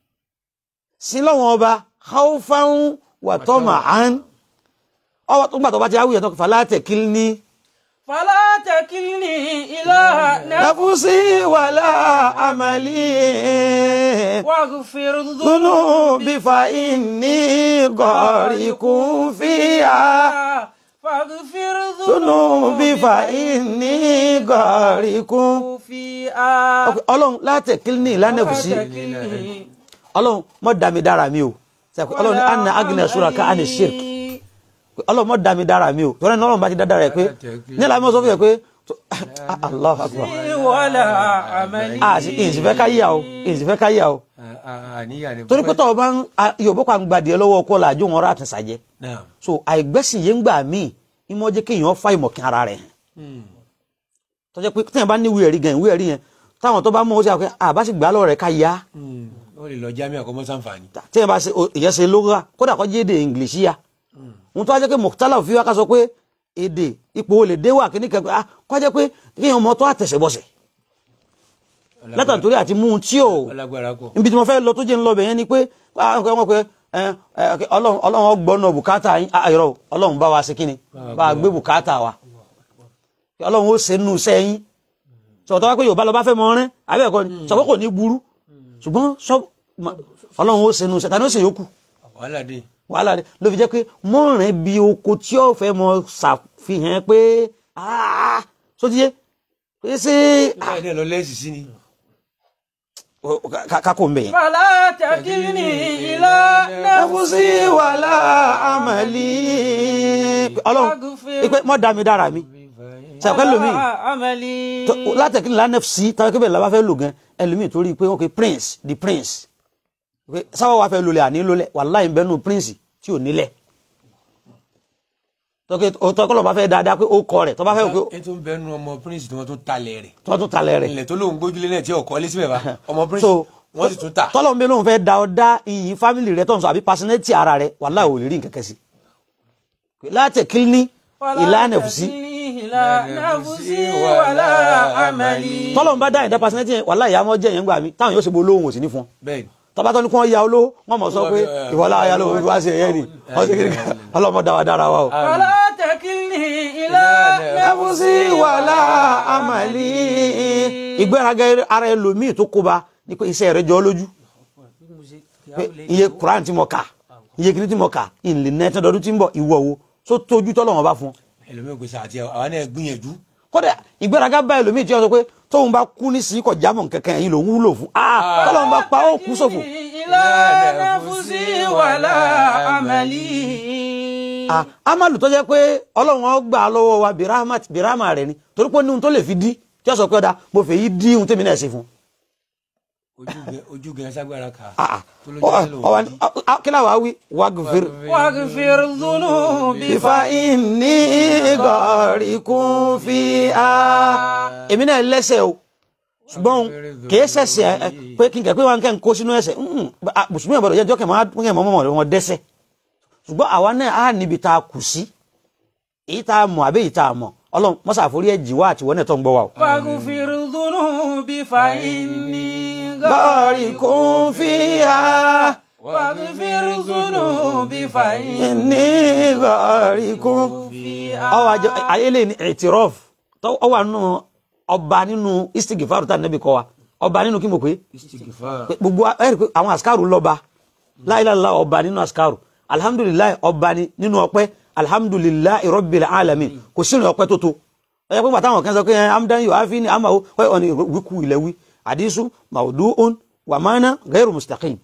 sí lọ́wọ́n ọba haúfáún wà tọ́mà án ọwọ́ tó gbà tó bá ti áwùyẹ̀ tó kò fàlá tẹ̀kílní فلا تكلني إلى نفسي nafsi wàlá àmàlí واغفر dúnú ذنوبي bí fa ìní gọ̀ọ̀rìkún fíà فاغفر dúnú bí fa ذنوبي ìní gọ̀ọ̀rìkún. فيها ọlọ́run látẹ̀kílní lánàfùsí فلا تكلني ọlọ́run mọ́ dàmí dára mi o Sẹ́kù, ọlọ́run ní anna agnes sura ká àni shirk ọlọ́run mọ́ dàmí dára mi o tọ́lá ní ọlọ́run bá ti dáadáa rẹ̀ pé nílá mọ́ sọ fún yẹ pé tó- allah akbar ولا عملي a sì ìsì fẹ́ káyà o ìsì fẹ́ káyà o àníyàn ni torí pé tọ́ ọ bá ń a- yorùbá kan gbadìẹ lọ́wọ́ ọkọ làjọ wọn rà àtúnṣàjẹ náà so àìgbẹ́sìn yẹn ń gbà míì ìmọ̀ jẹ́ kéèyàn fa ìmọ̀kìn ara rẹ̀ hàn tọ́jọ́ pé téèyàn bá ní ìwé ẹ̀rí gan ìwé ẹ̀rí yẹn táwọn tó bá mọ̀ ó sì àpẹ àbá sì gbà lọ́rọ̀ rẹ̀ ká yá ó lè lọ jámẹ́ àkọ́mọ́ sàǹfààní téèyàn bá ṣe o- ìyẹn ṣe lóra kódà kọ́ jẹ́ èdè english yá ohun tó wá jẹ́ pé mọ̀tálà fi wá ká sọ pé èdè ipò olè dé wà kíní kẹ́kẹ́ ah kọ́ jẹ́ pé kéèyàn mọ̀ tó àtẹ̀sẹ̀ bọ̀sẹ̀ látàrí torí àti mú un tí ò ọlágbára kọ ibi tí mo fẹ́ lọ tó jẹ́ ń lọ bẹ̀ yẹn ni pé ah, ọkọ̀ ọmọ pé ẹ, ẹ, ọlọ́run ọlọ́run ọgbọ́nà bùkátà yín ah, irọ́ o, ọlọ́run bá wa ṣe kíni bá a gbé bùkátà wa ọlọ́run ó ṣe nù sẹ́yìn sọ̀tọ́ wá pé yorùbá lọ bá fẹ́ mọ rẹ́ àbẹ́ẹ̀kọ́ ni sọ pé kò ní burú ṣùgbọ́n sọ ma- ọlọ́run ó ṣe nù sẹ́yìn tani ó ṣe yòókù wàhálà dé wàhálà rẹ ló fi jẹ́ pé mọ́rin bí oko tí ó fẹ́ mọ ṣàfihàn pé ah sótíyé pé ṣé nígbà yẹn lọ lẹ́sì sí ni kákò ń bẹ̀ yẹn. فلا تكلني إلى nafsi wàlá amali ọlọ́run ipe mọ́ dá mi dára mi sàpẹ́ lómi عملي látẹ̀kí ńlá nfc tàbí kébẹ̀ làbá fẹ́ lò gan ẹlòmíì torí pé ok prince the prince pé sábà wà fẹ́ lólẹ̀ àní lólẹ̀ wàláhì ń bẹ́nu prince tí ò nílẹ̀ tọ́kọ́ lọ́ba fẹ́ dáadáa pé ó kọ rẹ̀ tọ́ba fẹ́ pé ẹ tó ń bẹnu ọmọ prince tí wọ́n tún talẹ̀ rẹ̀ tọ́ tún talẹ̀ rẹ̀ ilẹ̀ tó lóun gbójúlé náà tí ọkọ lé síbẹ̀ bá ọmọ prince so wọ́n sì tún tà tọ́lọ́ mi lóun fẹ́ da ọ dá iyì fámìlì rẹ̀ tọ́nsọ àbí personality ara rẹ̀ wàláhì ò lè rí nǹkan kẹ́sì látẹ̀kí ní ìlànà ẹ̀fùsí إلى نفسي ولا عملي tọ́lọ́ ń bá dá ìdá personality yẹn wàláhì ìyá mọ́ jẹ́ yẹn gbà mí táwọn yóò ṣe bo olóhùn òsì ní fún ọ bẹ́ẹ̀ ni tọba tó ní kí wọ́n ya olówó wọ́n mọ̀ sọ pé ìwọlá ayá lówó fi wá sí ẹ̀yẹ́ ni wọ́n ṣe kiri ọlọ́mọ dáwà dára wa o. فلا تكلني إلى ẹ̀fúsí wàhálà àmàlí ìgbéraga ara ẹlòmíì tó kóba ní pé iṣẹ́ rẹ̀ jọ lójú pé iye Quran tí mo kà iye kìíní tí mo kà ìlì nẹ́tẹ́ dọdún tí ń bọ̀ ìwọ wo tó tójú tọ́lọ̀ wọn bá fún un. ẹlòmíràn gbèsè àti àwọn náà gbìyànjú kódà ìgbéraga bá ẹlòmíì tí wọ́n sọ pé tóun bá kú ní sí kọ̀ jámọ̀ kankan yìí lòun wúlò fún ah tọ́lọ̀ bá pa ó kú sófò. إلى نفسي ولا عملي Ah, amalu tó jẹ́ pé ọlọ́run ó gbà lọ́wọ́ wa birahmat birahma rẹ̀ ni torí pé níhun tó lè fi dí tí ó sọ pé ọ̀dà mo fẹ́ yí dí ohun tèmi náà ṣe fún. ojú gẹ ojú gẹ ságbára kà Ah, ah. tó ló Ọ- jẹ́ lò ọwọ́ ni- ah, ah, kí láwa wí wagfir. واغفر ذنوبي bifa inni gọ̀ọ̀rìkún fi a. èmi náà lẹ́sẹ̀ o ṣùgbọ́n kì í ṣẹ̀ṣẹ̀ ẹ, pé kí n kẹ́ pé wọn kẹ́ ń kó sínú ẹ̀ṣẹ̀ Mm, ah, mùsùlùmí ọ̀bọ̀dọ̀ jẹ́ jọ́kẹ́ mọ́ mọ́ mọ́ wọn dẹ́ṣẹ̀ ṣùgbọ́n àwa náà á níbi tá a kù sí èyí tá a mọ̀ àbí èyí tá a mọ̀ ọlọ́run mọ́sá àforí ẹ̀jì wá àtiwọ́ náà tó ń gbọ́ wa o. واغفر ذنوبي فإني gọ̀ọ̀rìkún fi a. واغفر ذنوبي فإني ní gọ̀ọ̀rìkún. ọwọ́ àjọ ayélé ní ẹ̀tìrọ́f ọwọ́ nínú ọba nínú istigifaru tá a nẹ́bi kọ́ wa ọba nínú kí mo pé istighfar pé gbogbo ẹ̀rí pé àwọn àsìkárù lọ́ba láìláìlá ọba nínú àsìkárù alhamdulilayi ọba ni nínú ọpẹ́ alhamdulilayi rabbil alamin kò sínú ọpẹ́ tó tó ẹ̀yẹ pé bàtà àwọn kan sọ pé ẹ̀ amdan yóò áfi ni àmà ó ní wíkú ilẹ̀ wí àdísù maudu'un wa mana gairu mustaqim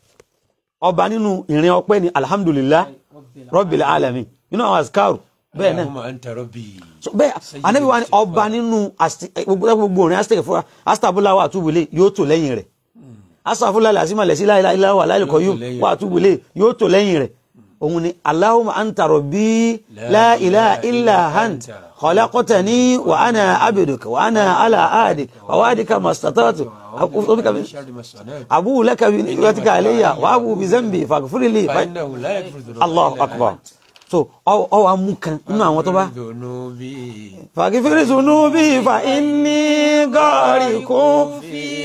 ọba nínú ìrìn ọpẹ́ ni alhamdulilayi rabbil alamin nínú àwọn àsìkárù bẹ́ẹ̀ náà Allahumma anta rabbi so bẹ́ẹ̀ anabi wa ni ọba nínú asti- eh, gbogbo gbogbo orin asitẹ fún astabula wa àtúbulẹ yóò tó lẹ́yìn rẹ̀ asafula lasima lẹsi láìláìlá wà láìlẹkọ yóò lẹ́yìn wà àtúbulẹ yóò tó lẹ́yìn rẹ̀ òun ni Allahumma anta rabbi la ilaha illa ant khalaqtani wa ana abduka wa ana ala ahdik wa wa'dika mastata'tu sharri ma sana'tu abu laka bi ni'matika alayya wa abu bi zambi faghfir li fa innahu la yaghfiru dhunuba Allahu illa akbar anta. so ọ wà mú kan nínú àwọn tó bá dhunubi fàgífìrí zunubi fa inni gọ́ọ̀rìkún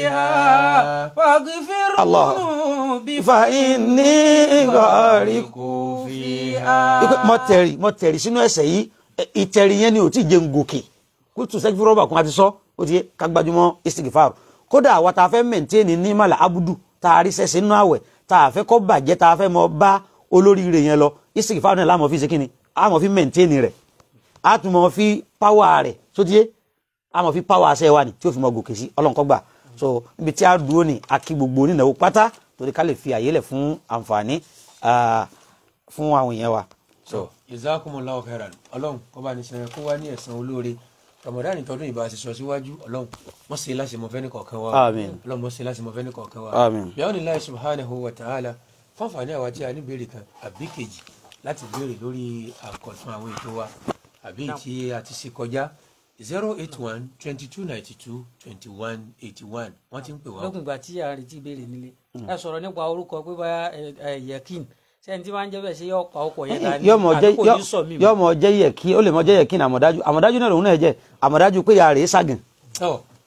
فيها واغفر الله. ذنوبي fa inni gọ́ọ̀rìkún. فيها ipe mọ tẹ̀rì mọ tẹ̀rì sínú ẹsẹ̀ yìí ẹ, ìtẹ̀rì yẹn ni ò tí ì jẹun gòkè kó tù sẹ́kí fúrọ́bà kan àti sọ ó ti yẹ ká gbajúmọ̀ istighfar kódà àwa tá a fẹ́ mẹ̀ntẹ́ẹ̀nì ní màlà abudu tá a rí sẹ́sẹ̀ nínú àwẹ̀ tá a fẹ́ kọ́ bàjẹ́ tá a fẹ́ mọ bá olóríire yẹn lọ istighfar náà láàmú fi ṣe kíni àmọ́ fi mẹ̀ntẹ́ẹ̀nì rẹ̀ a tún mọ fi páwà rẹ̀ tó ti yé a mọ̀ fi páwà aṣẹ́ wa ni tí ó fi mọ gòkè sí ọlọ́nkọ́gbà so ibi tí a dúró ni a kí gbogbo onínáwó pátá torí ká lè fi àyè lẹ̀ fún àǹfààní ah, fún àwọn èèyàn wa. so jazakumullahu khairan ọlọ́run kó bá ní sẹ́yìn kó wá ní ẹ̀san olóore ramadan tọdún ìbá ṣe sọ síwájú ọlọ́run wọ́n ṣe láṣẹ mọ́fẹ́ ní kọ̀ọ̀kan wa Àmín. ọlọ́run wọ́n ṣe láṣẹ mọ́fẹ́ ní kọ̀ọ̀kan wa Àmín. bíọ́nì láì subhanahu wa ta'ala fáfàní àwa tí a ní béèrè kan àbí kejì láti béèrè lórí àkọ̀tún àwọn ètò wa àbí tí a ti ṣe kọjá zero eight one twenty two ninety two twenty one eighty one wọ́n ti ń pè wá. lókun ìgbà tí a retí ìbéèrè nílé ẹ sọ̀rọ̀ nípa orúkọ pé bá yẹkin sẹ́ni tí wọ́n ń jẹ́ bẹ́ẹ̀ ṣe yọ pa ọkọ̀ yẹn dání yọ mọ jẹ àbí kò ní sọ mí yọ mọ jẹ yẹ kí ó lè mọ jẹ yẹ kí ní àmọ̀dájú àmọ̀dájú náà lòun náà jẹ àmọ̀dájú pé yàrá rèé ságìn ọ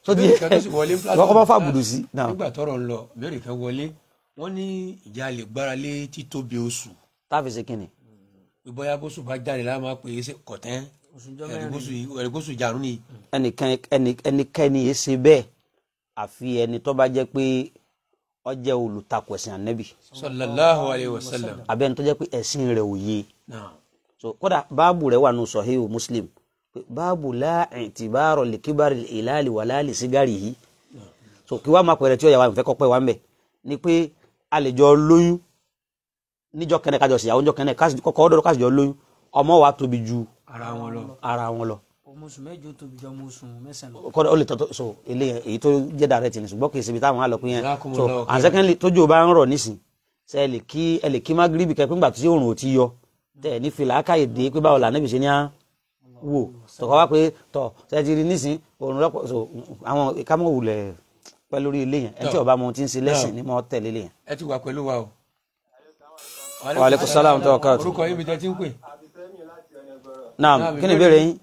tó di Ìbéèrè kan tó sì wọlé platform kọ́kọ́ bá fà class. bùdù sí. náà nígbà tọ́rọ̀ ń lọ ìbéèrè kan wọlé wọ́n ní ìjà lè gbára lé títóbi oṣù táàfì ṣe kínni. pé bóyá bóṣù bá jáde láwọn máa pè é ṣe kọ̀tẹ́n ẹ̀rìgbóṣù ìjàrún ni ẹnìkan ẹni- ẹnikẹ́ni yìí ṣe bẹ́ẹ̀ àfi ẹni tó bá jẹ́ pé ó jẹ́ olùtakò ẹ̀sìn ànẹ́bì sallallahu alayhi wa sallam àbí ẹni tó jẹ́ pé ẹ̀sìn rẹ̀ ò yé náà so kódà báàbù rẹ̀ wà nù sọ̀híù muslim pé báàbù láàrin ti báàrọ̀ lè kíbárì ìlàlì wà láàlì sígárì yìí so kí wàá máa pẹ̀rẹ̀ tí ó yà wá ìfẹ́ kọ́ pẹ́ wá ń bẹ̀ ni pé a lè jọ lóyún níjọ́ kẹ́nẹ̀ kájọ síyàwó níjọ́ kẹ́nẹ̀ kọ́kọ́ ọdọ́dọ́ kájọ lóyún ọmọ wa tóbi ju ara wọn lọ ara wọn lọ ọmọ oṣù mẹ́jọ tóbi jọ ọmọ oṣù mẹ́sàn-án lọ. kọ́dọ̀ ó lè tọ́tọ́ so eléyẹn èyí tó jẹ́ direct ni ṣùgbọ́n kì í ṣe ibi táwọn àlọ́ pín yẹn so Jazakumullahu and secondly tójú o bá ń rọ̀ nísìn ṣe ẹ lè kí ẹ lè kí magribi kẹ pé ńgbà tí òòrùn ò ti yọ tẹ ẹ ní fìlà ákàyè dé pé báwo làánà ìbísẹ́ ní á wò tọkọ wá pé tọ ṣe ti rí nísìn òòrùn lọ́pọ̀ so àwọn kámọ́ wulẹ̀ pẹ́ lórí ilé yẹn ẹ tí ọba mo ti ń ṣe lẹ́sìn ní mo tẹ̀lé ilé yẹn. ẹ ti wà pẹ̀lú wa o. Wa alaikum salaam wa barakatuh. orúkọ yín mi tẹ́ ti ń pè. naam Naam, kí ni ìbéèrè ìbéèrè yín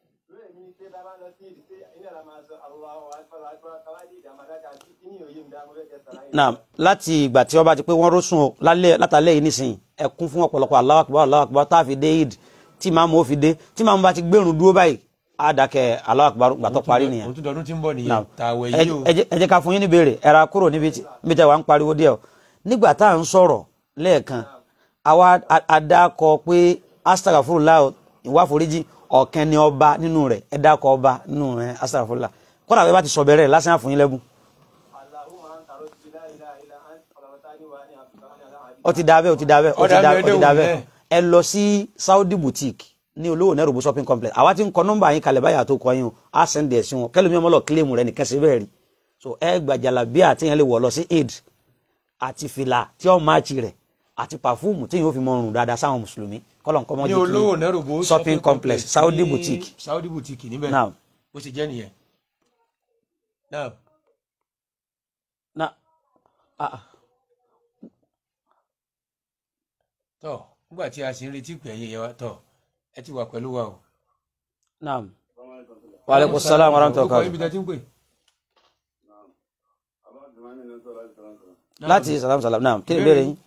naam láti ìgbà tí wọ́n bá ti pé wọ́n rọ́sùn o lálẹ́ látàlẹ́ yìí nísìnyí ẹ kún fún ọ̀pọ̀lọpọ̀ Allahu Akbar Allahu Akbar tá a fi dé Eid tí màmú ó fi dé tí màmú bá ti gbẹ̀rún dúró báyìí á dákẹ́ Allahu Akbar gbàtọ́ parí nìyẹn òun tún dọdún tí ń bọ̀ nìyẹn Naam. tààwẹ̀ ẹ yìí o. ẹ jẹ́- ẹ jẹ́ ká fún yín ní béèrè ẹ ra kúrò níbi tí níbi tí wàá ń pariwo díẹ̀ o nígbà tá à ń sọ̀rọ̀ lẹ́ẹ̀kan àwa a- a dákọ pé astagfirullah ìwà foríjì ọ̀kan ni ọba nínú rẹ̀ ẹ dákọ ọba nínú rẹ̀ astagfirullah kọ́nà àbẹ́ bá ti sọ bẹ̀rẹ̀ lásán àfún yín lẹ́bùn ó ti dábẹ́ ó ti dábẹ́ ó ti Ọ̀dà dábẹ́ ó ti mẹ́ẹ̀ẹ́dógún dábẹ́ bẹ́ẹ̀. ẹ lọ sí Saudi boutique ní olówó nẹ́rùbù shopping complex àwa ti ń kọ nọ́mbà yín kalẹ̀ báyà tó kọ yín o á sẹ́ndì ẹ̀ sí wọn kẹ́lómi ọmọ lọ kílèmù rẹ nìkan sí bẹ́ẹ̀ rí so ẹ gbàjàlá bí àti yẹn lè wọ̀ lọ sí aid àti fìlà tí ó máàcì rẹ̀ àti pàfúùmù tí yóò fi mọ ọrùn dáadáa sáwọn mùsùlùmí kọ́lọ̀ nǹkan mọ́ ní jẹ́ olówó kí nẹ́rùbó shopping complex Saudi ní boutique Saudi boutique níbẹ̀ Naam. bó ṣe jẹ́ nìyẹn. Naam. na ah, ah. tọ́ nígbà tí a sì ń retí pé ẹ̀yin yẹn wa tọ́ ẹ ti wà pẹ̀lú wa o. naam wa alaikum salaam wa rahmatullahi wa orúkọ yín mi barakatuh tẹ́ ti ń pè. láti salam salam naam kí ni ìbéèrè yín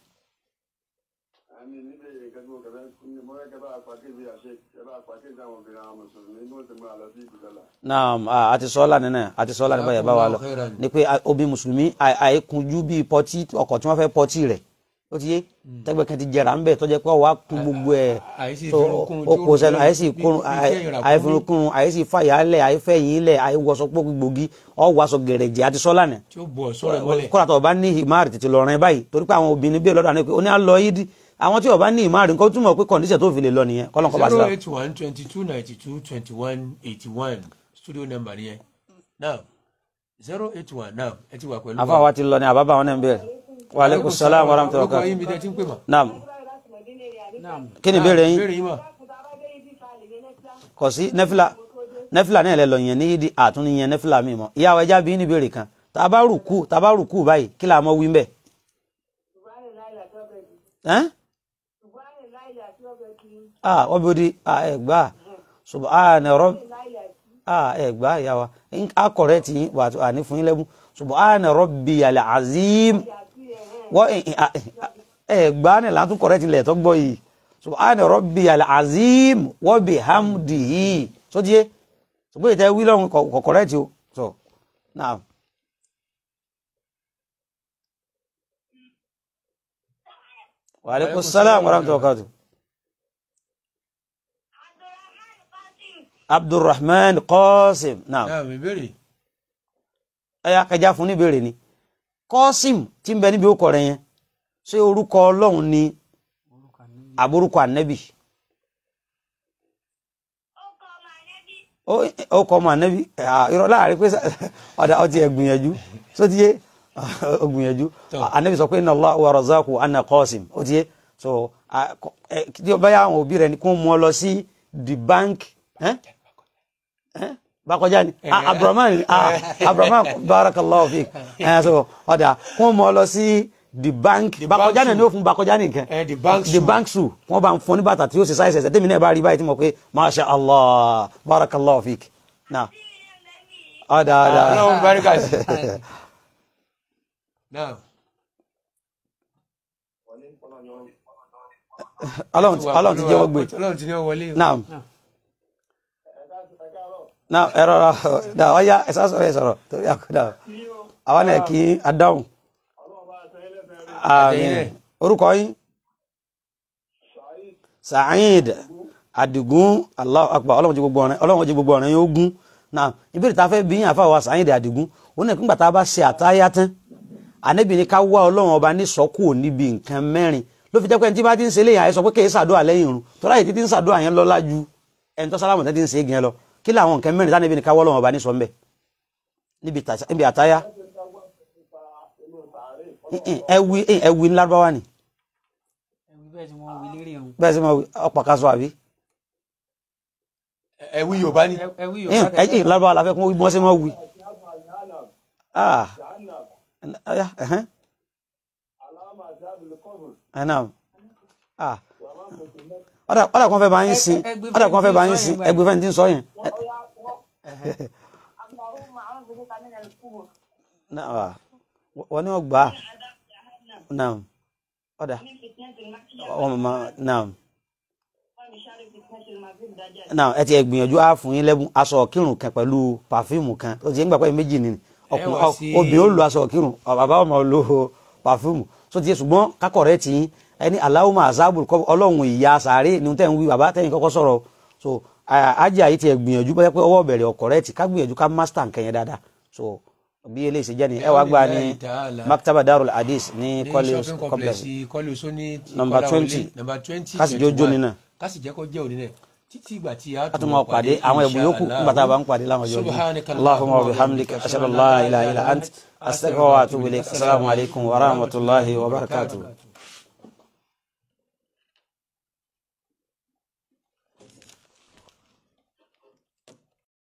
naam ah, àti sọ́ọ́lá nínú ẹ̀ àti sọ́ọ́lá nípa ìyàbá wa lọ Khairan. ni pé a- obì mùsùlùmí àì- àìkunjú bíi pọtí ọkọ̀ tí wọ́n fẹ́ pọtí rẹ̀ ó ti yé tẹ́gbẹ́ kan ti jẹrà ń bẹ̀ tó jẹ́ pé ọwọ́ á kun gbogbo ẹ̀ àìsí tó ìfirunkun ó tí ó kó sẹ́nu rú àìsí bí- ìkúrun bí kẹ́yìn ràkúnmí. àìfirunkun àìsí fàyàlẹ̀ àìfẹ̀yìnlẹ̀ àìwọṣọ gbòógì ọwọ́sọ gẹ̀rẹ̀jẹ̀ àti sọ́ọ́lá nì tí ó bọ̀ sọ̀rọ̀ mọ́lẹ̀. kọ́ra tó o bá ní ìmáàrì tètè lọ rìn báyìí torí pé àwọn obìnrin bí ọlọ́dà ni pé ó ní à lọ yídí àwọn tí o bá ní ìmáàrì nǹkan túmọ̀ pé kọ̀ǹdíṣẹ̀ tó fi lè lọ nìyẹn kọ́lọ́n kọ́ bá sí zero la. eight one twenty two ninety two twenty one eighty one studio number nìyẹn now zero eight one now ẹ ti wà pẹ̀lú àfa wa ti lọ ní àbábá wọn náà ń bẹ̀rẹ̀ wa aleykum salaam wa rahmatullahi wa orúkọ yín barakatuh mi tẹ́ ti ń pè mọ́. naam naam kí ni ìbéèrè yín ìbéèrè yín mọ̀. kò sí nẹ́fìlà nẹ́fìlà náà lẹ lọ yẹn ní yídi àtúnni yẹn nẹ́fìlà mi mọ́ ìyàwó ẹja bí ní ìbéèrè kan tá a bá rùkú tá a bá rùkú báyìí kí la mọ wí ń bẹ̀. ẹ́n ah wọ́n bí o di ah ẹ̀ gbà subhana rabb ah ẹ̀ gbà ìyá wa a kọ̀rẹ́ tì yín wà á ní fún yín lẹ́bùn subhana rabbiyal azim wọ́n ẹ̀ gbà ní látún kọ̀rẹ́ tì lẹ̀ tó gbọ́ yìí subhana rabbiyal azim wa bihamdihi sódìé ṣùgbọ́n ìtẹ́ wí lọ́hùn kọ̀ kọ̀rẹ́ tì o so now. wa alaikum salaam wa rahmatullahi wa barakatuh. abdulrahman qasim naam náà mi béèrè. ẹyà kẹjá fún níbèrè ni qasim tí ń bẹ níbi orúkọ rẹ̀ yẹn ṣé orúkọ Ọlọ́run ni àbórúkọ ànẹbì ó kọ ọmọ ànẹbì irọ́ láàrin pé ọdà ọtí ẹ gbìyànjú só ti yé ó gbìyànjú ànẹbì sọ pé inna Allah wa razaqu anna qasim ó ti yé so tí ó bá yà àwọn òbí rẹ̀ ni kó mú ọ lọ sí the bank. Eh? bakọjá ni abdulrahman abdulrahman barakallahu fik ẹ so ọdà kún mọ lọ sí the bank bakọjá náà ni ó fún bakọjá nìkan the bank the bank shoe wọn bá ń fún ní bàtà tí ó sì sáyẹsẹ ẹsẹ tèmi náà bá rí báyìí tí mo pé masha allah barakallahu fik na ọ̀dà ọ̀dà ọlọ́run baríkà sí. náà ọlọ́run ti- ọlọ́run ti jẹ́wọ́ gbé ọlọ́run ti ní ọ wọlé. naam naam ẹ rọra da ọya ẹ sá sọ̀rọ̀ ẹ sọ̀rọ̀ torí àkúdà àwọn náà kí adáhùn àmín orúkọ yín Saheed Adigun Allahu Akbar ọlọ́run jí gbogbo ọ̀rẹ́ ọlọ́run jí gbogbo ọ̀rẹ́ yóò gún náà ìbéèrè tá a fẹ́ bí yín àfàwà Saheed Adigun ó ní nígbà tá a bá ṣe àtáyá tán ànábì ní ká wá ọlọ́run ọba ní sọ́kù níbi nǹkan mẹ́rin ló fi jẹ́ pé ẹni tí bá ti ń ṣe léyìn àyẹ̀sọ pé kéé ṣàdúrà lẹ́yìn irun tọ́lá yìí títí ń ṣàdúrà yẹn lọ́lá ju ẹni tó sálámù tẹ́tí ń ṣe é gan lọ kí làwọn nǹkan mẹ́rin tánàbì ní ká wá ọlọ́run ọba ní sọ ńbẹ níbi tà- níbi àtáyá ẹwì ẹwì ńlárúbáwá ni ẹ̀wù bẹ́ẹ̀ tí wọ́n wí lérí irun bẹ́ẹ̀ sì máa wí ọ̀pọ̀ ká sọ àbí ẹ̀wí yorùbá ni. ẹ̀wù ẹ̀yìn yorùbá tẹ̀ ẹ̀yìn lárúbáwá la fẹ́ kún bí wọ́n sì máa wí. ah ọ̀yá ẹ̀hẹ́n ẹ̀ náà ah ọ̀dà ọ̀dà kan fẹ́ bá yín sin ẹgbẹ́ ọ̀dà kan fẹ́ bá yín fẹ́ni tí ń sin sọ yẹn ẹgbẹ́ fẹ́ni tí ń sọ yẹn. اللهم أعوذ بك من الكبر náà wọ́n ní wọ́n gbà á náà ọ̀dà من فتنة المحيا ọmọ ma náà ومن شر فتنة المسيح الدجال náà ẹ ti ẹ̀ gbìyànjú á fún yín lẹ́bùn aṣọ kírun kan pẹ̀lú pàfíìmù kan ó ti ń gbà pé méjì ni ọkùnrin wá sí- obìnrin ó lo aṣọ kírun bàbá ọmọ lo pàfíìmù tó ti yẹ ṣùgbọ́n kákọ̀rẹ́ ti yín ẹni aláwọ̀ àzábùrù kọ́ ọlọ́run ìyá sàárè ni tẹ́ ń wí bàbá tẹ́yìn kọ́kọ́ sọ̀rọ̀ so ajé àyè ti ẹ̀ gbìyànjú bẹ́ẹ̀ pé ọwọ́ bẹ̀rẹ̀ ọ̀kọ̀rẹ́ ti ká gbìyànjú ká mástà nǹkan yẹn dáadáa so bí eléyìí ṣe jẹ́ ni ẹ wá gbà ní Bi'awnillahi ta'ala. maktaba darul hadith ní ní college shopping complex complex kọ́lé oṣó ní Number Kọ́láwọlé, 20. number twenty Ká sì jẹ́ ó jó nínú. ká sì jẹ́ kó jẹ́ òní náà títí ìgbà tí a a tún máa pàdé àwọn ẹ̀bùn yòókù nígbà tá a bá ń pàdé láwọn ọjọ́ Subhanaka yìí allahumma wa bihamdika ashhadu an la ilaha illa ant astaghfiruka wa atubu ilayk assalamu alaikum wa rahmatullahi wa barakatuh.